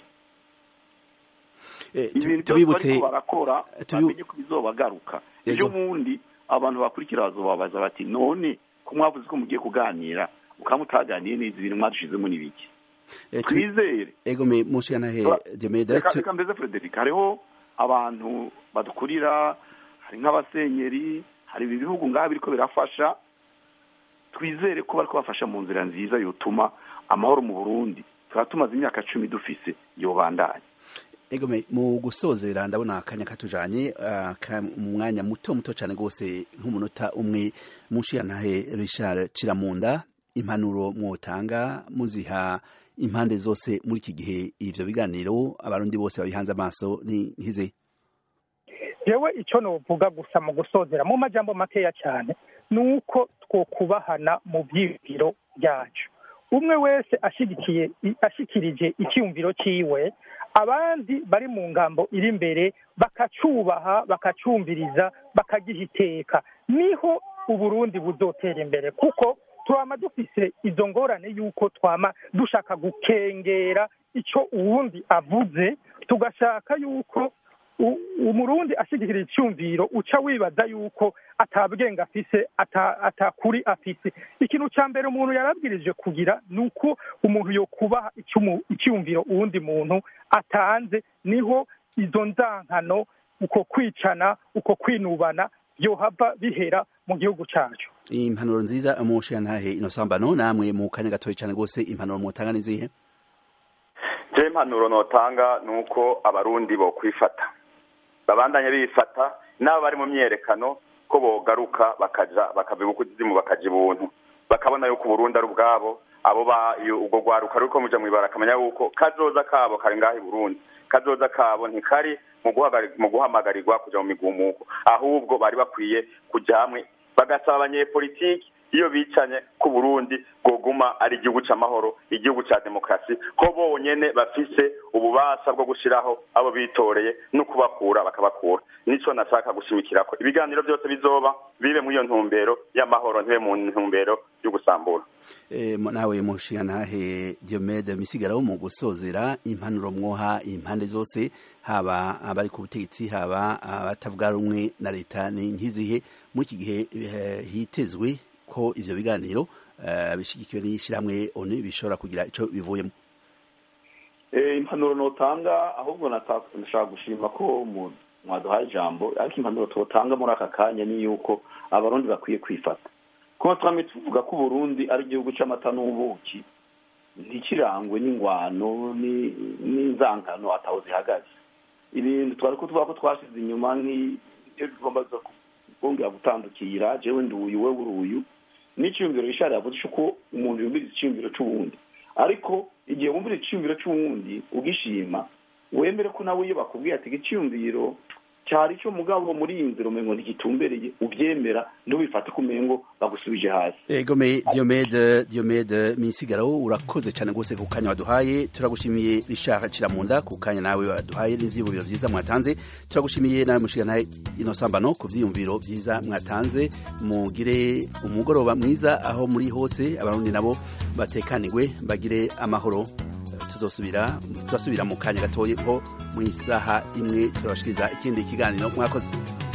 ibintu byose bariko barakora bamenye ko bizobagaruka ejo bundi abantu bakurikira bazobabaza bati none ko mwavuze ko mugiye kuganira mukaba mutaganiye neza ibintu mwadushizemo n'ibiki twizere ego me mushikanahe Diomede reka reka mbeze Frederic hariho abantu badukurira hari nk'abasenyeri hari ibi bihugu ngaha biriko birafasha twizere ko bariko bafasha mu nzira nziza yotuma amahoro mu Burundi tuba tumaze imyaka cumi dufise yobandanya egome mu gusozera ndabona akanya katujanye mu mwanya muto muto cyane rwose nk'umunota umwe mushiyantahe Richard Ciramunda impanuro mwotanga muziha impande zose muri iki gihe ivyo biganiro abarundi bose babihanze amaso ni nkize jewe icyo novuga gusa mu gusozera mu majambo makeya cyane ni uko twokubahana mu byiyumviro byacu umwe wese ashyigikiye ashikirije icyumviro cyiwe abandi bari mu ngambo iri imbere bakacyubaha bakacyumviriza bakagiha iteka niho uburundi buzotera imbere kuko twama dufise izo ngorane y'uko twama dushaka gukengera icyo uwundi avuze tugashaka y'uko umurundi ashyigikira icyumviro uca wibaza yuko atabwenga afise atakuri afise ikintu cya mbere umuntu yarabwirije kugira ni uko umuntu yokubaha icyumviro uwundi muntu atanze niho izo nzankano uko kwicana uko kwinubana byohava bihera mu gihugu cyacu impanuro nziza umushiyantahe inosambano namwe mu kanya gatoya cyane rwose impanuro mutanga ni zihe je impanuro notanga ni uko abarundi bo kwifata babandanye bifata n'abo bari mu myerekano ko bogaruka bakaja bakava ibukuzimu bakaja ibuntu bakabona yuko uburundi ari ubwabo abo ba ubwo rwaruka ruriko muja mwibara akamenya yuko kazoza kabo kari ngaho i burundi kazoza kabo ntikari mu guhamagarirwa kuja mu migumuko ahubwo bari bakwiye kuja hamwe bagasaba abanyepolitiki iyo bicanye ku burundi bwoguma ari igihugu c'amahoro igihugu ca demokarasi ko bonyene bafise ububasha bwo gushiraho abo bitoreye no kubakura bakabakura nico nashaka gushimikirako ibiganiro byose bizoba bibe muri iyo ntumbero y'amahoro ntibe mu ntumbero yo gusambura e, nawe mushingantahe Diomede misigaro mu gusozera impanuro mwoha impande zose haba abari ku butegetsi haba abatavuga rumwe na leta ni nkizihe muri iki gihe hitezwe ko ivyo biganiro uh, bishigikiwe n'ishyirahamwe onu bishobora kugira ico bivuyemo impanuro notanga ahubwo nashaka gushima ko mwaduhaye ijambo ariko impanuro twotanga muri aka kanya ni yuko abarundi bakwiye kwifata kuko twame tuvuga ko uburundi ari igihugu c'amata n'ubuki ntikirangwe n'ingwano n'inzangano ataho zihagaze ibintu twari ko tuvuga ko twashize inyuma nk'ibyo bigomba kongera gutandukira jewe nduyu we uruyu n'iciyumviro rishari yavuze uko umuntu yumviriza iciyumviro c'uwundi ariko igihe wumvira iciyumviro c'uwundi ugishima wemere ko nawe iyo bakubwiye ati igiciyumviro cyari cyo mugabo muri iyi nzira umengo ntigitumbereye ubyemera ntubifate ko umengo bagusubije hasi egome diomede diomede misigaro urakoze cyane rwose ku kanya waduhaye turagushimiye Richard Ciramunda ku kanya nawe waduhaye n'ivyiyumviro vyiza mwatanze turagushimiye nawe mushiganaye inosambano ku vyiyumviro vyiza mwatanze mugire umugoroba mwiza aho muri hose abarundi nabo batekanirwe bagire amahoro tuzosubira turasubira mu kanya gatoye ko mu isaha imwe turabashikiriza ikindi kiganiro mwakoze